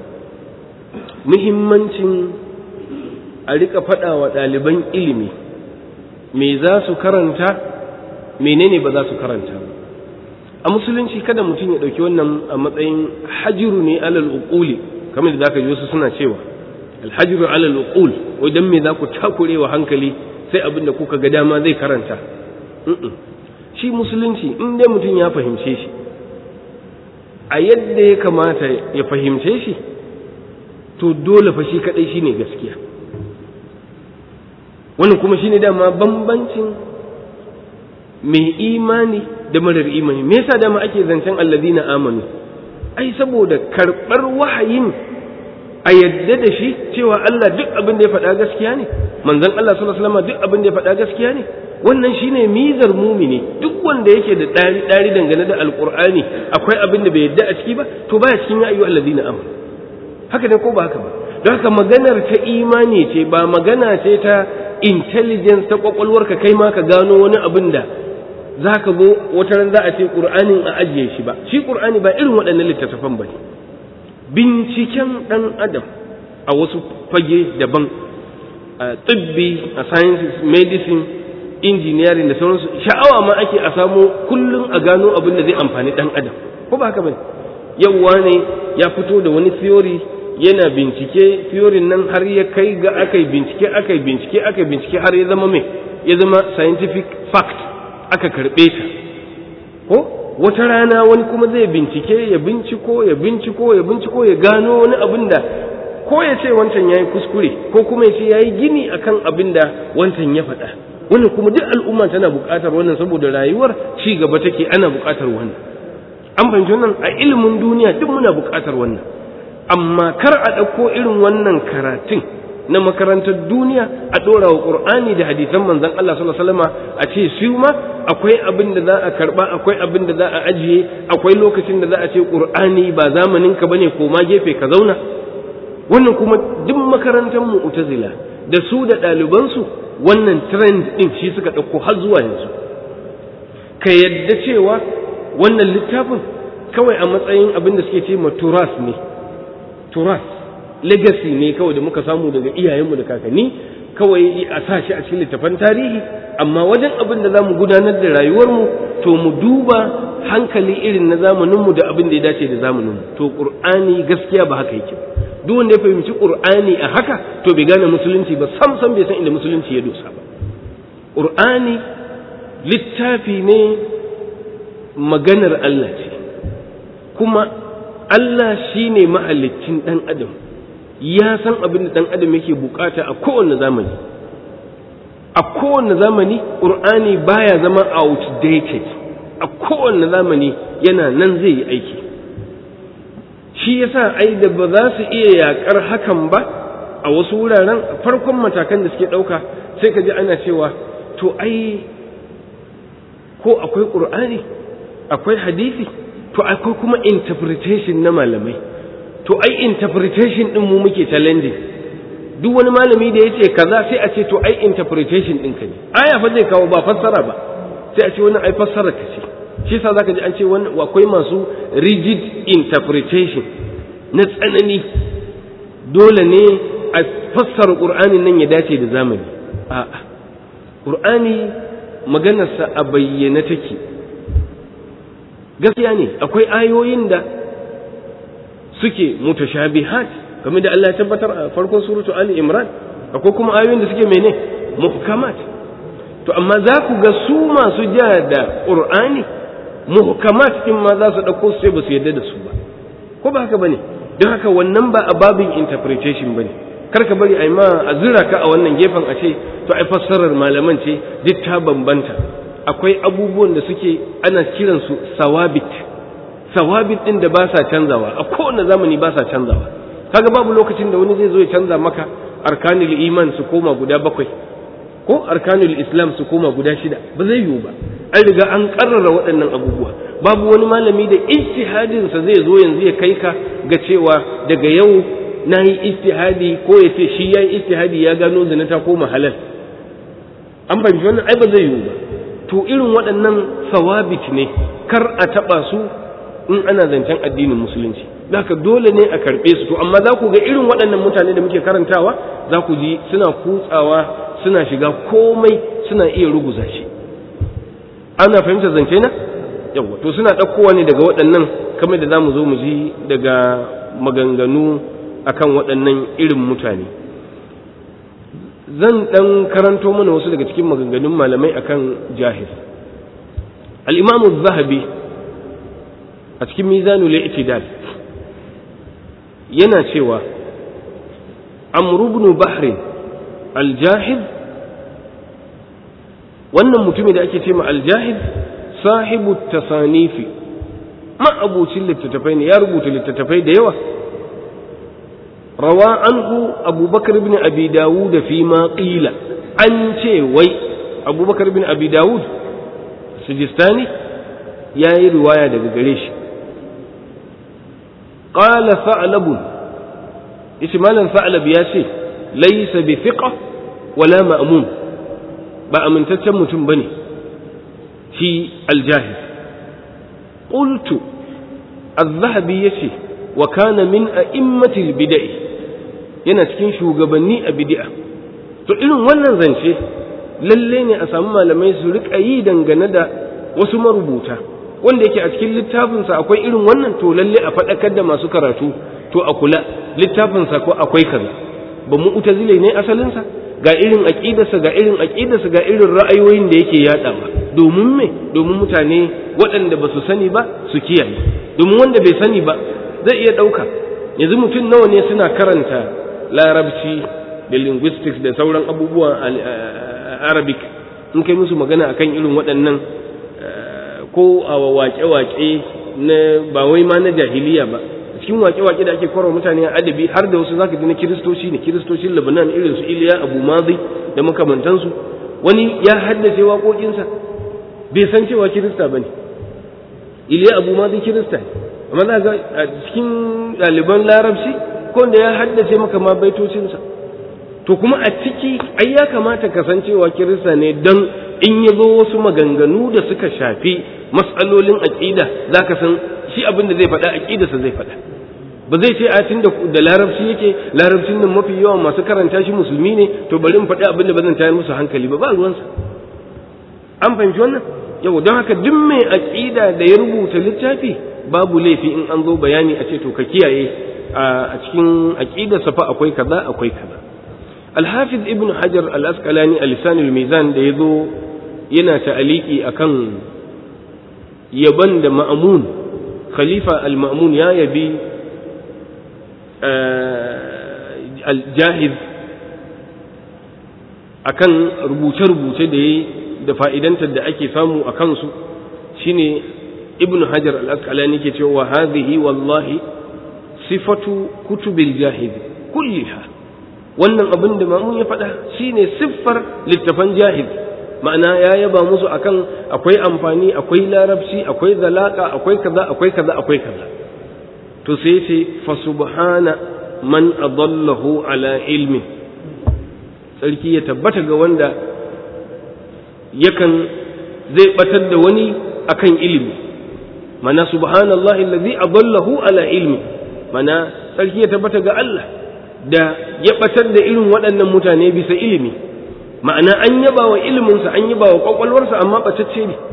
muhimmancin a rika faɗa wa ɗaliban ilimi me za su karanta menene ba za su karanta ba a musulunci kada mutum ya ɗauki wannan a matsayin hajiru ne alal uquli kamar da zaka ji wasu suna cewa alhajiru alal uqul wai dan me za ku takure wa hankali sai abin da kuka ga dama zai karanta shi musulunci in dai mutum ya fahimce shi a yadda ya kamata ya fahimce shi to dole fa shi kadai shine gaskiya wannan kuma shine dama bambancin mai imani da marar imani me yasa dama ake zancen alladina amanu ai saboda karɓar wahayin a yadda da shi cewa Allah duk abin da ya faɗa gaskiya ne manzon Allah sallallahu alaihi wasallam duk abin da ya faɗa gaskiya ne wannan shine mizar mumini duk wanda yake da ɗari ɗari dangane da alqur'ani akwai abin da bai yadda a ciki ba to baya cikin ya ayyuhal alladina amanu haka ne ko ba haka ba don haka maganar ta imani ce ba magana ce ta intelligence ta kwakwalwarka kai ma ka gano wani abin da za ka zo wata ran za a ce ƙur'anin a ajiye shi ba shi ƙur'ani ba irin waɗannan littattafan ba ne binciken ɗan adam a wasu fage daban a tsibbi a sciences medicine engineering da sauransu sha'awa ma ake a samo kullum a gano abin da zai amfani ɗan adam ko ba haka ba yauwa ne ya fito da wani theory yana bincike theory nan har ya kai ga aka yi bincike aka yi bincike aka yi bincike har ya zama mai ya zama scientific fact aka karɓe ta ko wata rana wani kuma zai bincike ya binciko ya binciko ya binciko ya gano wani abin da ko ya ce wancan ya yi kuskure ko kuma ya ce ya yi gini akan abin da wancan ya faɗa wannan kuma duk al'umma tana buƙatar wannan saboda rayuwar ci gaba take ana buƙatar wannan an fahimci wannan a ilimin duniya duk muna buƙatar wannan amma kar a ɗauko irin wannan karatun na makarantar duniya a ɗora wa ƙur'ani da hadisan manzan Allah sallallahu alaihi wasallam a ce su ma akwai abin da za a karɓa akwai abin da za a ajiye akwai lokacin da za a ce ƙur'ani ba zamanin ka bane ko ma gefe ka zauna wannan kuma duk makarantar mu'tazila da su da ɗalibansu wannan trend ɗin shi suka ɗauko har zuwa yanzu ka yadda cewa wannan littafin kawai a matsayin abin da suke ce ma turas ne turas legacy ne kawai da muka samu daga iyayenmu da kakanni kawai a sa shi a cikin littafan tarihi amma wajen abin da za mu gudanar da rayuwarmu to mu duba hankali irin na zamaninmu da abin da ya dace da zamaninmu to ƙur'ani gaskiya ba haka yake duk wanda ya fahimci ƙur'ani a haka to bai gane musulunci ba sam sam bai san inda musulunci ya dosa ba ƙur'ani littafi ne maganar Allah ce kuma Allah shi ne mahalicin ɗan adam ya san abin da ɗan adam yake bukata a kowane zamani a kowane zamani ƙur'ani baya zama outdated a kowane zamani yana nan zai yi aiki shi yasa ai da ba za su iya yaƙar hakan ba a wasu wuraren farkon matakan da suke ɗauka sai ka ji ana cewa to ai ko akwai ƙur'ani akwai hadisi to akwai kuma interpretation na malamai to ai interpretation ɗin mu muke challenging duk wani malami da ya ce kaza sai a ce to ai interpretation ɗinka ne aya fa zai kawo ba fassara ba sai a ce wannan ai fassara ka ce shi yasa zaka ji an ce wannan akwai masu rigid interpretation na tsanani dole ne a fassara qur'anin nan ya dace da zamani a'a qur'ani maganarsa a bayyane take gaskiya ne akwai ayoyin da suke mutashabihat game da Allah ya tabbatar a farkon suratu Ali Imran akwai kuma ayoyin da suke mene muhkamat to amma za ku ga su masu ja da Qur'ani muhkamat din ma za su dauko su sai ba su yarda da su ba ko ba haka bane don haka wannan ba a babin interpretation bane kar ka bari ai ma a zira ka a wannan gefen a ce to ai fassarar malaman ce duk ta bambanta akwai abubuwan da suke ana kiransu sawabit sawabit din da ba sa canzawa a kowane zamani ba sa canzawa kaga babu lokacin da wani zai zo ya canza maka arkanul iman su koma guda bakwai ko arkanul islam su koma guda shida ba zai yiwu ba an riga an karrara waɗannan abubuwa babu wani malami da ijtihadin sa zai zo yanzu ya kai ka ga cewa daga yau na yi ijtihadi ko ya ce shi ya yi ijtihadi ya gano zina ta koma halal an fahimci wannan ai ba zai yiwu ba to irin waɗannan sawabit ne kar a taɓa su in ana zancen addinin musulunci haka dole ne a karɓe su to amma za ku ga irin waɗannan mutane da muke karantawa za ku ji suna kutsawa suna shiga komai suna iya ruguza shi ana fahimtar zance na yawa to suna ɗaukowa ne daga waɗannan kamar da za mu zo mu ji daga maganganu akan waɗannan irin mutane zan ɗan karanto mana wasu daga cikin maganganun malamai akan jahil al-imamu zahabi a cikin mizanul i'tidal yana cewa amru ibn bahrin al-jahid wannan mutumin da ake ce ma al-jahid sahibu tasanifi ma'abucin littattafai ne ya rubuta littattafai da yawa rawa anhu abubakar ibn abi dawud fi ma qila an ce wai abubakar ibn abi dawud sijistani ya yi riwaya daga gare shi qala sa'lab yace malam sa'lab ya ce laysa bi thiqa wala ma'mun ba amintaccen mutum bane shi aljahiz qultu az-zahabi yace wa kana min a'immatil bid'ah yana cikin shugabanni a bid'a to irin wannan zance lalle ne a samu malamai su rika yi dangane da wasu marubuta wanda yake a cikin littafinsa akwai irin wannan to lalle a faɗakar da masu karatu to a kula littafinsa ko akwai kaza ba mu utazile ne asalinsa ga irin aqidarsa ga irin aqidarsa ga irin ra'ayoyin da yake yaɗawa domin me domin mutane waɗanda ba su sani ba su kiyaye domin wanda bai sani ba zai iya ɗauka yanzu mutum nawa ne suna karanta larabci da linguistics da sauran abubuwa arabic in kai musu magana akan irin waɗannan ko a waƙe-waƙe na ba wai ma na jahiliya ba cikin waƙe-waƙe da ake kwarwa mutane a adabi har da wasu zaka ji na kiristoci ne kiristocin lebanon irin su iliya abu mazi da makamantansu wani ya haddace waƙoƙinsa bai san cewa kirista ba ne iliya abu mazi kirista ne amma za ga a cikin ɗaliban larabci ko da ya haddace maka ma baitocinsa to kuma a ciki ai ya kamata kasancewa kirista ne don in ya zo wasu maganganu da suka shafi matsalolin aƙida za ka san shi abin da zai faɗa aƙidarsa zai faɗa ba zai ce a tun da larabci yake larabcin nan mafi yawan masu karanta shi musulmi ne to bari in faɗi abin da ba zan tayar musu hankali ba ba ruwansa an fahimci wannan yau don haka duk mai aƙida da ya rubuta littafi babu laifi in an zo bayani a ce to ka kiyaye a cikin aƙidarsa fa akwai kaza akwai kaza alhafiz ibn hajar al-asqalani a lisanul mizan da ya zo yana ta'aliki akan yaban da ma'amun khalifa al-ma'amun ya yabi al-jahiz akan rubuce-rubuce da ya da fa'idantar da ake samu a kansu shine ibn hajar al-asqalani ke cewa hadhihi wallahi sifatu kutubil jahid kulliha wannan abin da mamun ya faɗa shine siffar littafan jahid ma'ana ya yaba musu akan akwai amfani akwai larabci akwai zalaka akwai kaza akwai kaza akwai kaza to sai ce fa subhana man adallahu ala ilmi sarki ya tabbata ga wanda yakan zai batar da wani akan ilimi mana subhanallahi allazi adallahu ala ilmi mana sarki ya tabbata ga Allah da ya batar da irin waɗannan mutane bisa ilimi ma'ana an yaba wa iliminsa an yaba wa kwakwalwarsa amma ɓatacce ne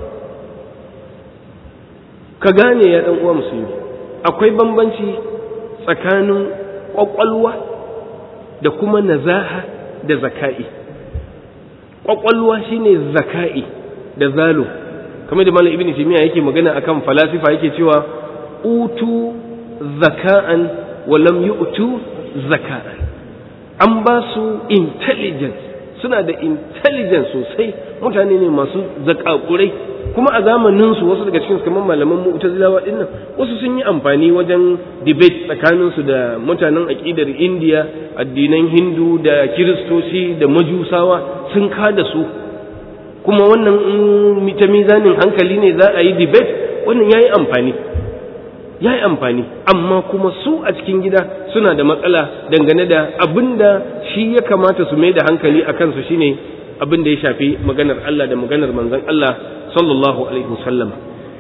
ka gane ya ɗan uwa musulmi akwai bambanci tsakanin kwakwalwa da kuma nazaha da zaka'i kwakwalwa shine zaka'i da zalo kamar da malam ibnu taymiya yake magana akan falasifa yake cewa utu zaka'an wa lam yu'tu zaka'an an ba su intelligence suna da intelligence sosai mutane ne masu zakakurai kuma a zamanin su wasu daga cikin kamar malaman mu'tazilawa din nan wasu sun yi amfani wajen debate tsakanin su da mutanen aqidar India addinan Hindu da Kiristoci da Majusawa sun kada su kuma wannan ta mizanin hankali ne za a yi debate wannan yayi amfani yayi amfani amma kuma su a cikin gida suna da matsala dangane da abinda shi ya kamata su mai da hankali a kansu shine abin da ya shafi maganar Allah da maganar manzon Allah sallallahu alaihi wasallam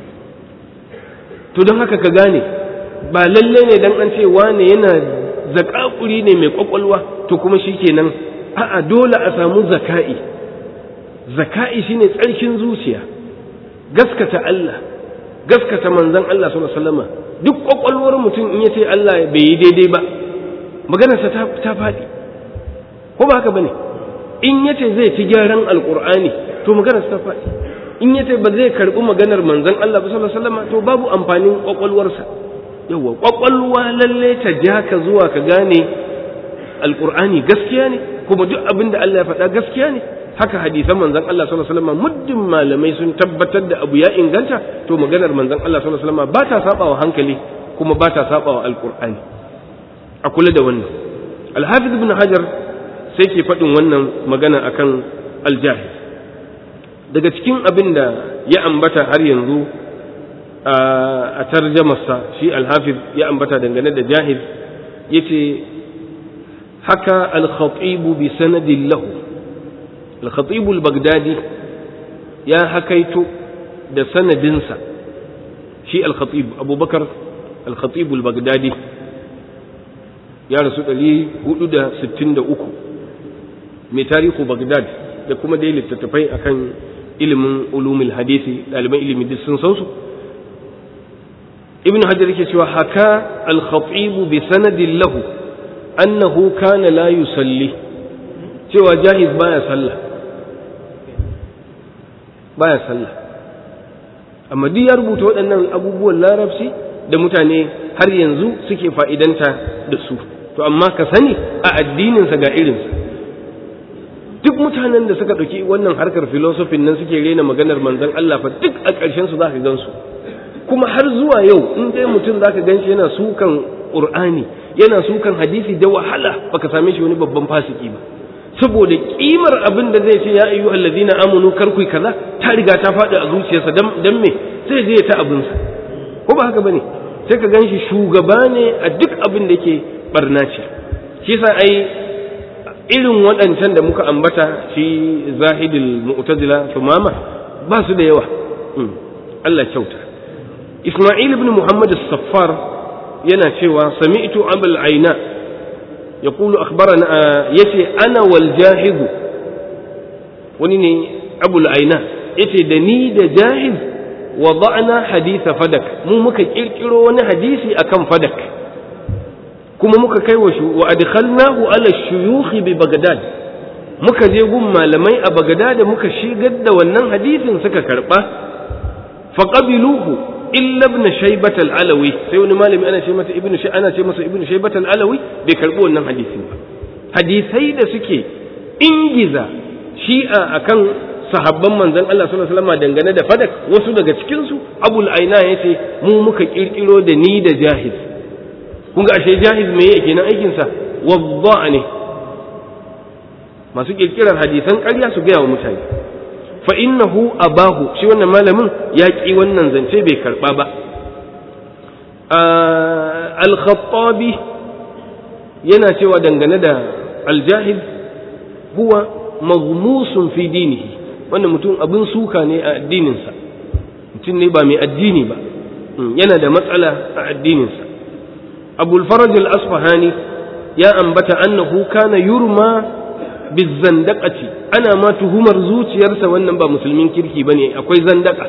to don haka ka gane ba lalle ne dan an ce wane yana zakakuri ne mai kwakwalwa to kuma shikenan a'a dole a samu zaka'i zaka'i shine tsarkin zuciya gaskata Allah gaskata manzon Allah sallallahu alaihi wasallam duk kwakwalwar mutum in yace Allah bai yi daidai ba maganarsa ta ta faɗi ko ba haka bane in yace zai ci gyaran alqur'ani to maganarsa ta faɗi in yace ba zai karbi maganar manzon Allah sallallahu alaihi wasallam to babu amfanin kwakwalwarsa yawa kwakwalwa lalle ta ja ka zuwa ka gane alqur'ani gaskiya ne kuma duk abin da Allah ya faɗa gaskiya ne haka hadisan manzon Allah sallallahu alaihi wasallam muddin malamai sun tabbatar da abu ya inganta to maganar manzon Allah sallallahu alaihi wasallam ba ta sabawa hankali kuma ba ta sabawa alqur'ani a kula da wannan al-hafiz ibn hajar sai ke faɗin wannan magana akan al-jahil daga cikin abin da ya ambata har yanzu a tarjamarsa shi al-hafiz ya ambata dangane da jahil yace haka al-khatib bi sanadin lahu al-khatib al-baghdadi ya hakaito da sanadinsa shi al-khatib abubakar al-khatib al-baghdadi ya rasu 463 mai tarihu baghdad da kuma dai littattafai akan ilimin ulumul hadisi ɗaliban ilimi duk sun san su ibn hajar yake cewa haka al-khatib bi sanadin lahu annahu kana la yusalli cewa jahiz baya sallah baya sallah amma duk ya rubuta waɗannan abubuwan larabci da mutane har yanzu suke fa'idanta da su to amma ka sani a addininsa ga irinsa duk mutanen da suka ɗauki wannan harkar filosofin nan suke rena maganar manzon Allah fa duk a ƙarshen su za ka gansu kuma har zuwa yau in dai mutum za ka gan shi yana sukan ƙur'ani yana sukan hadisi da wahala baka same shi wani babban fasiki ba saboda kimar abin da zai ce ya ayyu allazina amanu kar ku kaza ta riga ta faɗi a zuciyarsa dan me sai zai ta abinsa ko ba haka bane sai ka ganshi shugaba ne a duk abin da yake barna ce shi yasa ai irin waɗancan da muka ambata shi zahidul mu'tazila tumama ba su da yawa Allah kyauta Isma'il ibn Muhammad as-Saffar yana cewa sami'tu abul aina يقول أخبرنا يتي أنا والجاهد ونيني أبو العينة يتي دني دا جاهد وضعنا حديث فدك مو مكا كيركيرو وانا حديثي أكم فدك كما مكا كيوشو وأدخلناه على الشيوخ ببغداد muka je gun malamai a Bagdad muka shigar da wannan hadisin suka karba faqabiluhu illa ibn shaybat al-alawi sai wani malami ana ce masa ibn ana ce masa ibn shaybat al-alawi bai karbi wannan hadisin ba hadisai da suke ingiza shi'a akan sahabban manzon Allah sallallahu alaihi wasallam dangane da fadak wasu daga cikin su abul aina yace mu muka kirkiro da ni da jahiz kun ga ashe jahiz me yake nan aikin sa wadda ne masu kirkirar hadisan ƙarya su gaya wa mutane fa innahu abahu shi wannan malamin ya ki wannan zance bai karba ba al-khattabi yana cewa dangane da al-jahil huwa maghmusun fi dinihi wannan mutum abin suka ne a addininsa mutum ne ba mai addini ba yana da matsala a addininsa abul faraj al-asfahani ya ambata annahu kana yurma bizandaqati ana ma tuhumar zuciyarsa wannan ba musulmin kirki bane akwai zandaka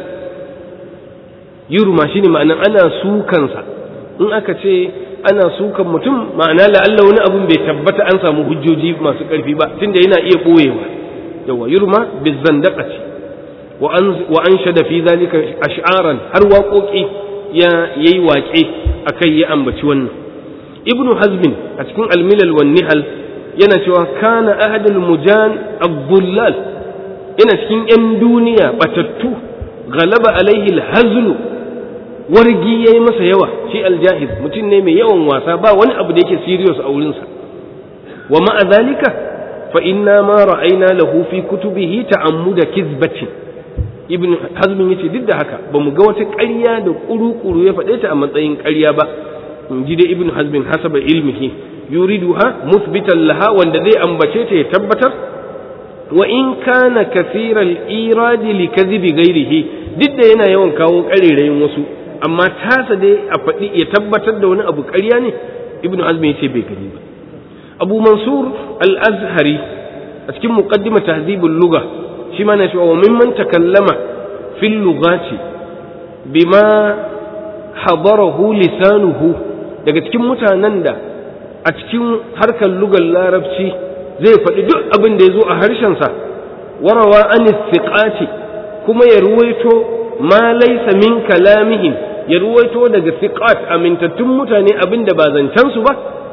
yurma shine ma'anan ana sukansa in aka ce ana sukan mutum ma'ana la'alla wani abun bai tabbata an samu hujjoji masu ƙarfi ba tunda yana iya ɓoyewa yawa yurma bizandaqati wa an wa anshada fi zalika ash'aran har waƙoƙi ya yayi waƙe akai ya ambaci wannan ibnu hazmin a cikin al-milal wan nihal yana cewa kana ahadul mujan abdullal yana cikin yan duniya batattu galaba alaihi al-hazlu wargi yayi masa yawa shi al-jahiz mutum ne mai yawan wasa ba wani abu da yake serious a wurinsa wa ma'a zalika fa inna ma ra'ayna lahu fi kutubihi ta'ammuda kizbatin ibn hazmin yace duk da haka ba mu ga wata ƙarya da kuru-kuru ya faɗe ta a matsayin ƙarya ba in ji dai ibn hazmin hasaba ilmihi yuriduha musbitan laha wanda zai ambace ta ya tabbatar wa in kana kathiral iradi li kadhibi ghairihi duk da yana yawan kawo ƙarerayin wasu amma tasa dai a faɗi ya tabbatar da wani abu ƙarya ne ibn hazmin yace bai gani ba abu mansur al-azhari a cikin muqaddimah tahzibul lugha shi ma na cewa wa mimman takallama fil lughati bima hadarahu lisanuhu daga cikin mutanen da a cikin harkar lugar larabci zai faɗi duk abin da ya zo a harshensa warawa an istiqati kuma ya ruwaito ma laysa min kalamihim ya ruwaito daga siqat amintattun mutane abin da ba zancen su ba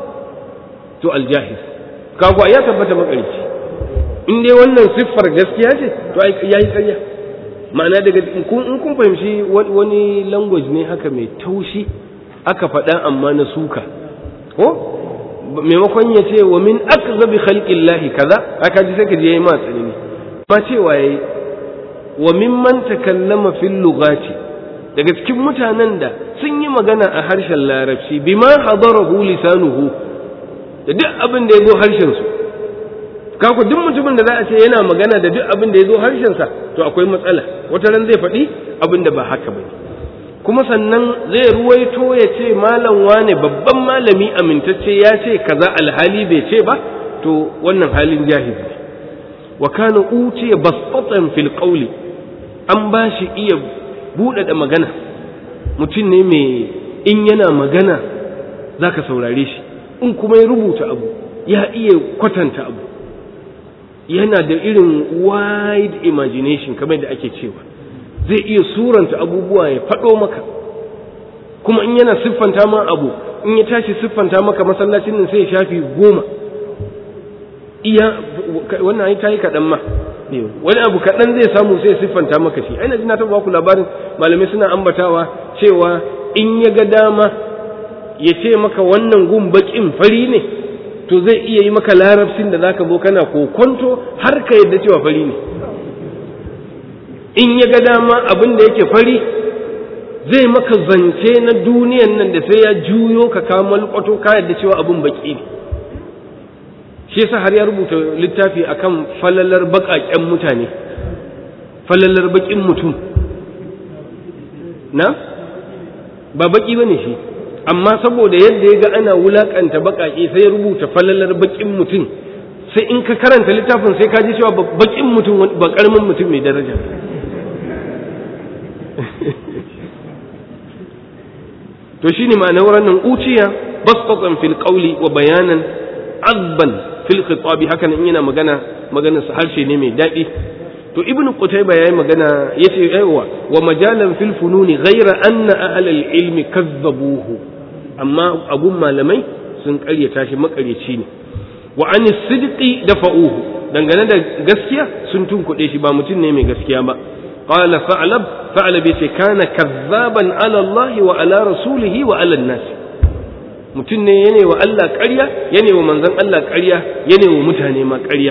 to aljahiz kaga ya tabbata makarici in dai wannan siffar gaskiya ce to ya yi karya ma'ana daga in kun fahimci wani language ne haka mai taushi aka faɗa amma na suka ko maimakon ya ce wa min akzabi khalqillahi kaza aka ji sai ka je yayi ma tsanani ma cewa yayi wa mimman takallama fil lughati daga cikin mutanen da sun yi magana a harshen larabci bima hadarahu lisanuhu da duk abin da ya zo harshen su kaku duk mutumin da za a ce yana magana da duk abin da ya zo harshensa to akwai matsala wata ran zai faɗi abin da ba haka ba kuma sannan zai ruwaito ya ce malam wane babban malami amintacce ya ce kaza alhali bai ce ba to wannan halin jahizi ne wa kana utiya basatan fil qawli an ba shi iya buɗaɗa magana mutum ne mai in yana magana zaka saurare shi in kuma ya rubuta abu ya iya kwatanta abu yana da irin wide imagination kamar da ake cewa zai iya suranta abubuwa ya faɗo maka kuma in yana siffanta ma abu in ya tashi siffanta maka masallacin nan sai ya shafi goma iya wannan ai ta yi kaɗan ma wani abu kaɗan zai samu sai ya siffanta maka shi aina jina taɓa ku labarin malamai suna ambatawa cewa in ya ga dama ya ce maka wannan gun baƙin fari ne to zai iya yi maka larabcin da zaka zo kana kokonto har ka yadda cewa fari ne in ya ga dama abin da yake fari zai maka zance na duniyan nan da sai ya juyo ka kamal kwato ka yadda cewa abin baki ne shi yasa har ya rubuta littafi akan falalar baƙaƙen mutane falalar baƙin mutum na ba baki bane shi amma saboda yadda ya ga ana wulakanta baƙaƙe sai ya rubuta falalar baƙin mutum sai in ka karanta littafin sai ka ji cewa baƙin mutum ba ƙaramin mutum mai daraja to shine ma'anar wannan uciya basqatan fil qawli wa bayanan azban fil khitabi haka in yana magana maganar sa harshe ne mai daɗi to ibnu qutayba yayi magana yace aiwa wa majalan fil fununi ghayra anna ahlal ilmi kazzabuhu amma abun malamai sun ƙaryata shi maƙaryaci ne wa an sidqi dafa'uhu dangane da gaskiya sun tunkuɗe shi ba mutum ne mai gaskiya ba qala fa'lab fa'lab yace kana kazzaban ala Allah wa ala rasulihi wa ala nas mutum ne yana wa Allah ƙarya yana wa manzon Allah ƙarya yana wa mutane ma ƙarya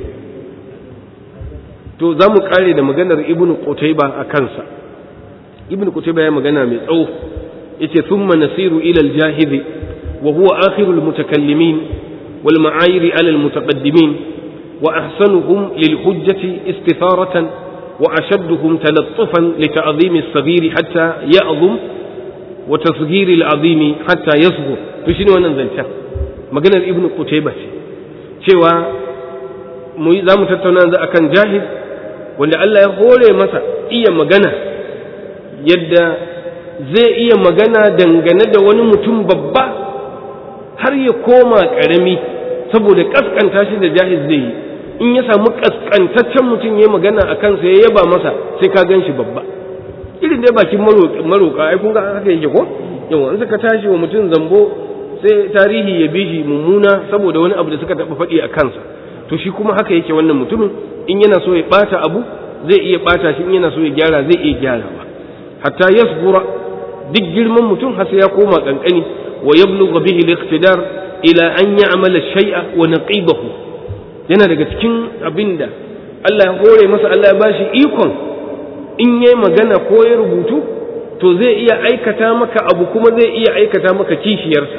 to za mu kare da maganar ibn qutayba a kansa ibn qutayba ya magana mai tsawo yace thumma nasiru ila al-jahid wa huwa akhiru al-mutakallimin wal ma'ayir ala al-mutaqaddimin wa ahsanuhum lil hujjati istitharatan wa ashadduhum talattufan li ta'zim as-saghir hatta ya'zum wa tasghir al-azim hatta yasghur to shine wannan zancen maganar ibn qutayba ce cewa mu za mu tattauna yanzu akan jahid wanda Allah ya hore masa iya magana yadda zai iya magana dangane da wani mutum babba har ya koma ƙarami saboda ƙasƙanta shi da jahiz zai yi in ya samu ƙasƙantaccen mutum ya magana a kansa ya yaba masa sai ka gan shi babba irin dai bakin maroƙa ai kun ga haka yake ko yawa in suka tashi wa mutum zambo sai tarihi ya bi shi mummuna saboda wani abu da suka taɓa faɗi a kansa to shi kuma haka yake wannan mutumin in yana so ya ɓata abu zai iya ɓata shi in yana so ya gyara zai iya gyarawa hatta yasbura duk girman mutum har sai ya koma kankani wa yablugha bihi al-iqtidar ila an ya'mala shay'a wa naqibahu yana daga cikin abinda Allah ya hore masa Allah ya bashi ikon in yayi magana ko ya rubutu to zai iya aikata maka abu kuma zai iya aikata maka kishiyarsa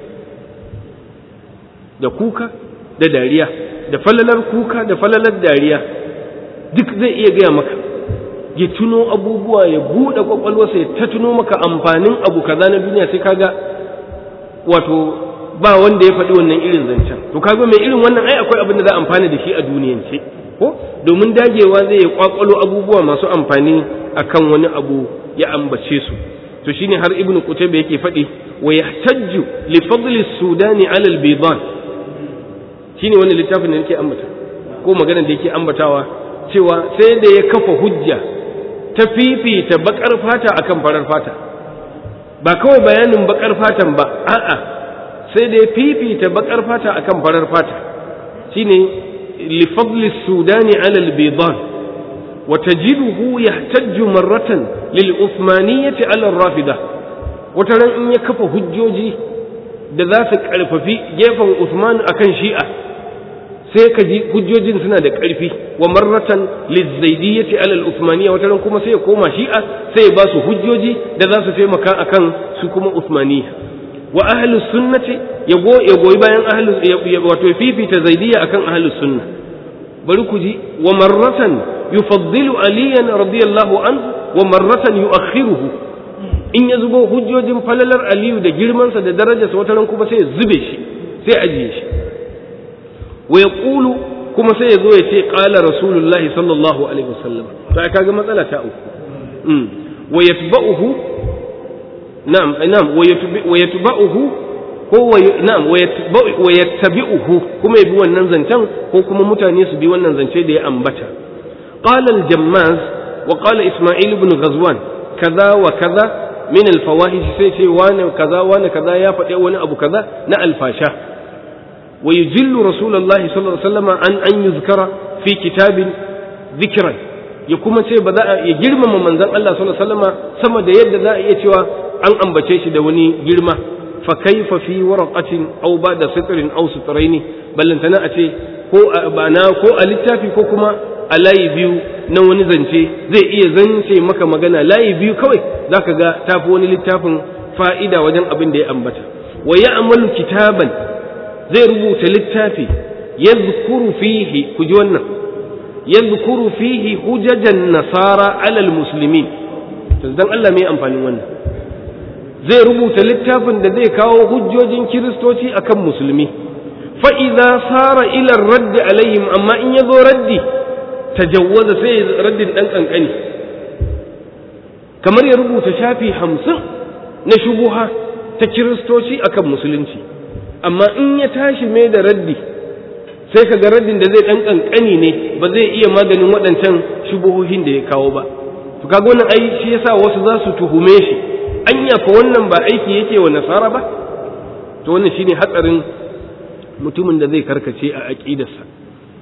da kuka da dariya da falalar kuka da falalar dariya duk zai iya gaya maka ya tuno abubuwa ya buɗe kwakwalwarsa ya ta tuno maka amfanin abu kaza na duniya sai kaga wato ba wanda ya faɗi wannan irin zancen to kaga mai irin wannan ai akwai abin da za a amfana da shi a duniyance ko domin dagewa zai ya kwakwalo abubuwa masu amfani akan wani abu ya ambace su to shine har ibnu qutayba yake faɗi wa yahtajju li fadli sudani ala al-bidan shine wannan littafin da yake ambata ko magana da yake ambatawa cewa sai da ya kafa hujja ta fifita bakar fata akan farar fata ba kawai bayanin bakar fatan ba a'a sai da ya fifita bakar fata akan farar fata shine li fadli sudani ala al-bidan wa tajiduhu yahtajju marratan lil uthmaniyyati ala ar-rafida wata ran in ya kafa hujjoji da za su karfafi gefen Uthman akan Shi'a sai ka ji hujjojin suna da ƙarfi wa marratan lizaidiyyati alal usmaniya wata ran kuma sai ya koma shi'a sai ya ba su hujjoji da za su taimaka akan su kuma usmaniya wa ahlu sunnati ya go ya goyi bayan ahlu wato fifita zaidiyya akan ahlu sunna bari ku ji wa marratan yufaddilu aliyan radiyallahu anhu wa marratan yu'akhiruhu in ya zubo hujjojin falalar aliyu da girmansa da darajarsa wata ran kuma sai ya zube shi sai ajiye shi wa ya ƙulu kuma sai ya zo ya ce ƙala rasulullahi sallallahu alaihi wasallam to ai kaga matsala ta uku wa yatba'uhu na'am na'am wa yatba'uhu ko wa na'am wa yattabi'uhu kuma ya bi wannan zancen ko kuma mutane su bi wannan zance da ya ambata qala al-jammaz wa qala isma'il ibn ghazwan kaza wa kaza min al-fawahish sai ce wani kaza wani kaza ya faɗi wani abu kaza na alfasha ويجل رسول الله صلى الله عليه وسلم عن أن يذكر في كتاب ذكرا يكما سي بدا يجرم من ذن الله صلى الله عليه وسلم سما da yadda za a iya cewa an ambace shi da wani girma fa kaifa fi waraqatin aw ba'da sitrin aw sitraini ballantana a ce ko a bana ko a littafi ko kuma a layi biyu na wani zance zai iya zance maka magana layi biyu kawai zaka ga tafi wani littafin fa'ida wajen abin da ya ambata wa ya'malu kitaban zai rubuta littafi yadhkuru fihi ku ji wannan yadhkuru fihi hujajan nasara alal muslimin to dan Allah mai amfanin wannan zai rubuta littafin da zai kawo hujjojin kiristoci akan musulmi fa idza sara ila raddi alaihim amma in yazo raddi tajawwaza sai raddin dan kankani kamar ya rubuta shafi hamsin na shubuha ta kiristoci akan musulunci amma in ya tashi mai da raddi sai ka ga raddin da zai ɗan ƙanƙani ne ba zai iya maganin waɗancan shubuhohin da ya kawo ba to kaga wannan ai shi yasa wasu za su tuhume shi anya fa wannan ba aiki yake wa nasara ba to wannan shine hatsarin mutumin da zai karkace a aqidarsa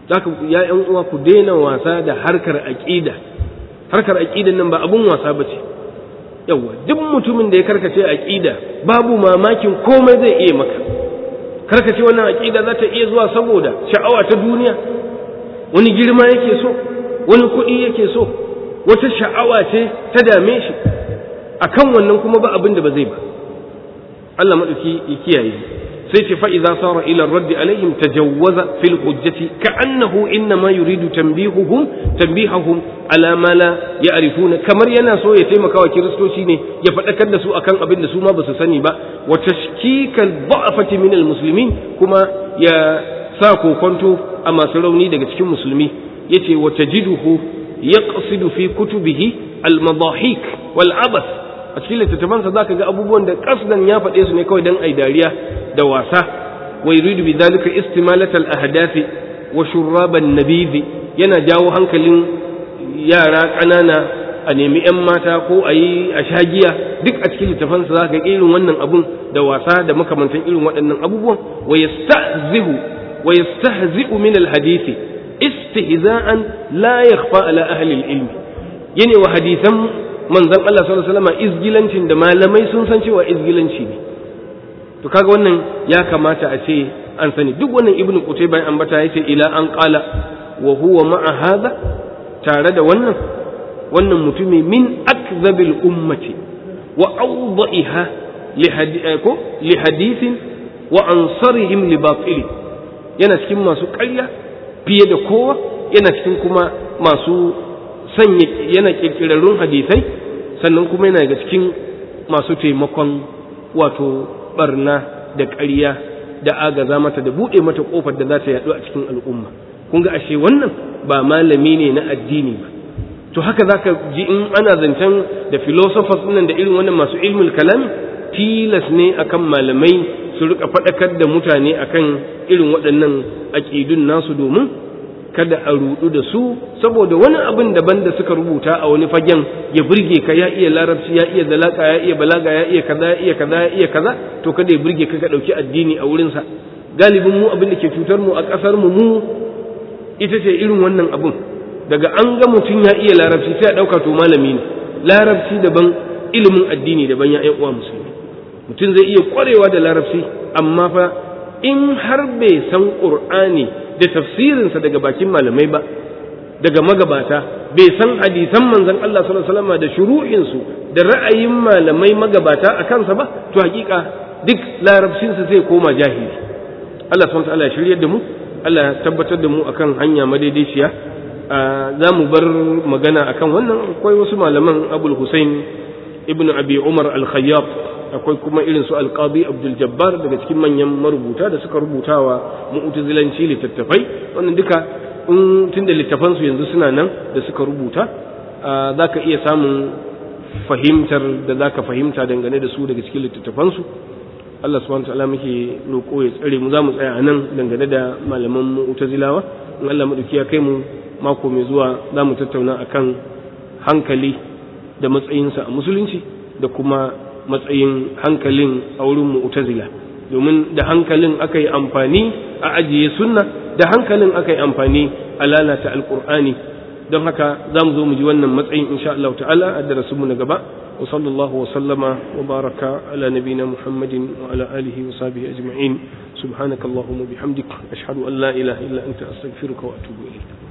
zaka ya ƴan uwa ku daina wasa da harkar aqida harkar aqidan nan ba abun wasa bace yawa duk mutumin da ya karkace aqida babu mamakin komai zai iya maka karkace wannan aqida za ta iya zuwa saboda sha'awa ta duniya wani girma yake so wani kuɗi yake so wata sha'awa ce ta dame shi akan wannan kuma ba abin da ba zai ba Allah madauki ya kiyaye sai ce fa'iza sara ila raddi alaihim tajawwaza fil hujjati ka'annahu innama yuridu tanbihuhum tanbihahum ala ma la ya'rifuna kamar yana so ya taimaka wa kiristoci ne ya faɗakar da su akan abin da su ma ba su sani ba wa tashkikal da'afati min al muslimin kuma ya sa kokonto a masu rauni daga cikin musulmi yace wa tajiduhu yaqsidu fi kutubihi al madahik wal abas a cikin littattafansa zaka ga abubuwan da kasdan ya faɗe su ne kawai dan ai dariya da wasa wa yuridu bi dhalika istimalat al ahdath wa shurrab an nabidh yana jawo hankalin yara ƙanana a nemi yan mata ko a yi a shagiya duk a cikin littafansa zaka ga irin wannan abun da wasa da makamantan irin waɗannan abubuwan wa yastahzihu wa yastahzi'u min al hadith istihza'an la yakhfa ala ahli al ilm yana wa hadisan manzon Allah sallallahu alaihi wasallam izgilancin da malamai sun san cewa izgilanci ne to kaga wannan ya kamata a ce an sani duk wannan ibnu qutayba an bata yace ila an qala wa huwa ma'a hadha tare da wannan wannan mutumi min akdhabil ummati wa awda'iha li hadithin wa ansarihim li batil yana cikin masu ƙarya fiye da kowa yana cikin kuma masu sanya yana kirkirarrun hadisai sannan kuma yana daga cikin masu taimakon wato barna da ƙarya da agaza mata da buɗe mata ƙofar da za ta yaɗu a cikin al'umma kun ga ashe wannan ba malami ne na addini ba to haka za ka ji in ana zancen da philosophers nan da irin wannan masu ilmul kalam tilas ne akan malamai su rika faɗakar da mutane akan irin waɗannan aƙidun nasu domin kada a rudu da su saboda wani abin daban da suka rubuta a wani fagen ya burge ka ya iya larabci ya iya zalaka ya iya balaga ya iya kaza ya iya kaza ya iya kaza to kada ya burge ka ka dauki addini a wurin sa galibin mu abin da ke cutar mu a kasar mu mu ita ce irin wannan abun daga an ga mutum ya iya larabci sai a dauka to malami ne larabci daban ilimin addini daban ya ƴan uwa musulmi mutum zai iya kwarewa da larabci amma fa in har bai san qur'ani da tafsirinsa daga bakin malamai ba daga magabata bai san hadisan manzon Allah sallallahu alaihi wasallam da shuru'insu da ra'ayin malamai magabata a kansa ba to hakika duk larabcinsa zai koma jahili Allah subhanahu wa ta'ala ya shiryar da mu Allah ya tabbatar da mu akan hanya madaidaiciya za mu bar magana akan wannan akwai wasu malaman Abul Hussein ibn Abi Umar al-Khayyab akwai kuma irin su alqadi abdul jabbar daga cikin manyan marubuta da suka rubuta wa mu'tazilanci littattafai wannan duka in tunda littafan su yanzu suna nan da suka rubuta zaka iya samun fahimtar da zaka fahimta dangane da su daga cikin littattafan su Allah subhanahu wa ta'ala muke roƙo ya tsare mu za mu tsaya a nan dangane da malaman mu'tazilawa in Allah madauki ya kai mu mako mai zuwa za mu tattauna akan hankali da matsayinsa a musulunci da kuma matsayin hankalin a wurin mu'tazila domin da hankalin aka yi amfani a ajiye sunna da hankalin aka yi amfani a lalata alkur'ani don haka za mu zo mu ji wannan matsayin insha Allah ta'ala a darasinmu na gaba wa sallallahu wa sallama wa baraka ala nabina muhammadin wa ala alihi wa sahbihi ajma'in subhanakallahumma bihamdik ashhadu an la ilaha illa anta astaghfiruka wa atubu ilayk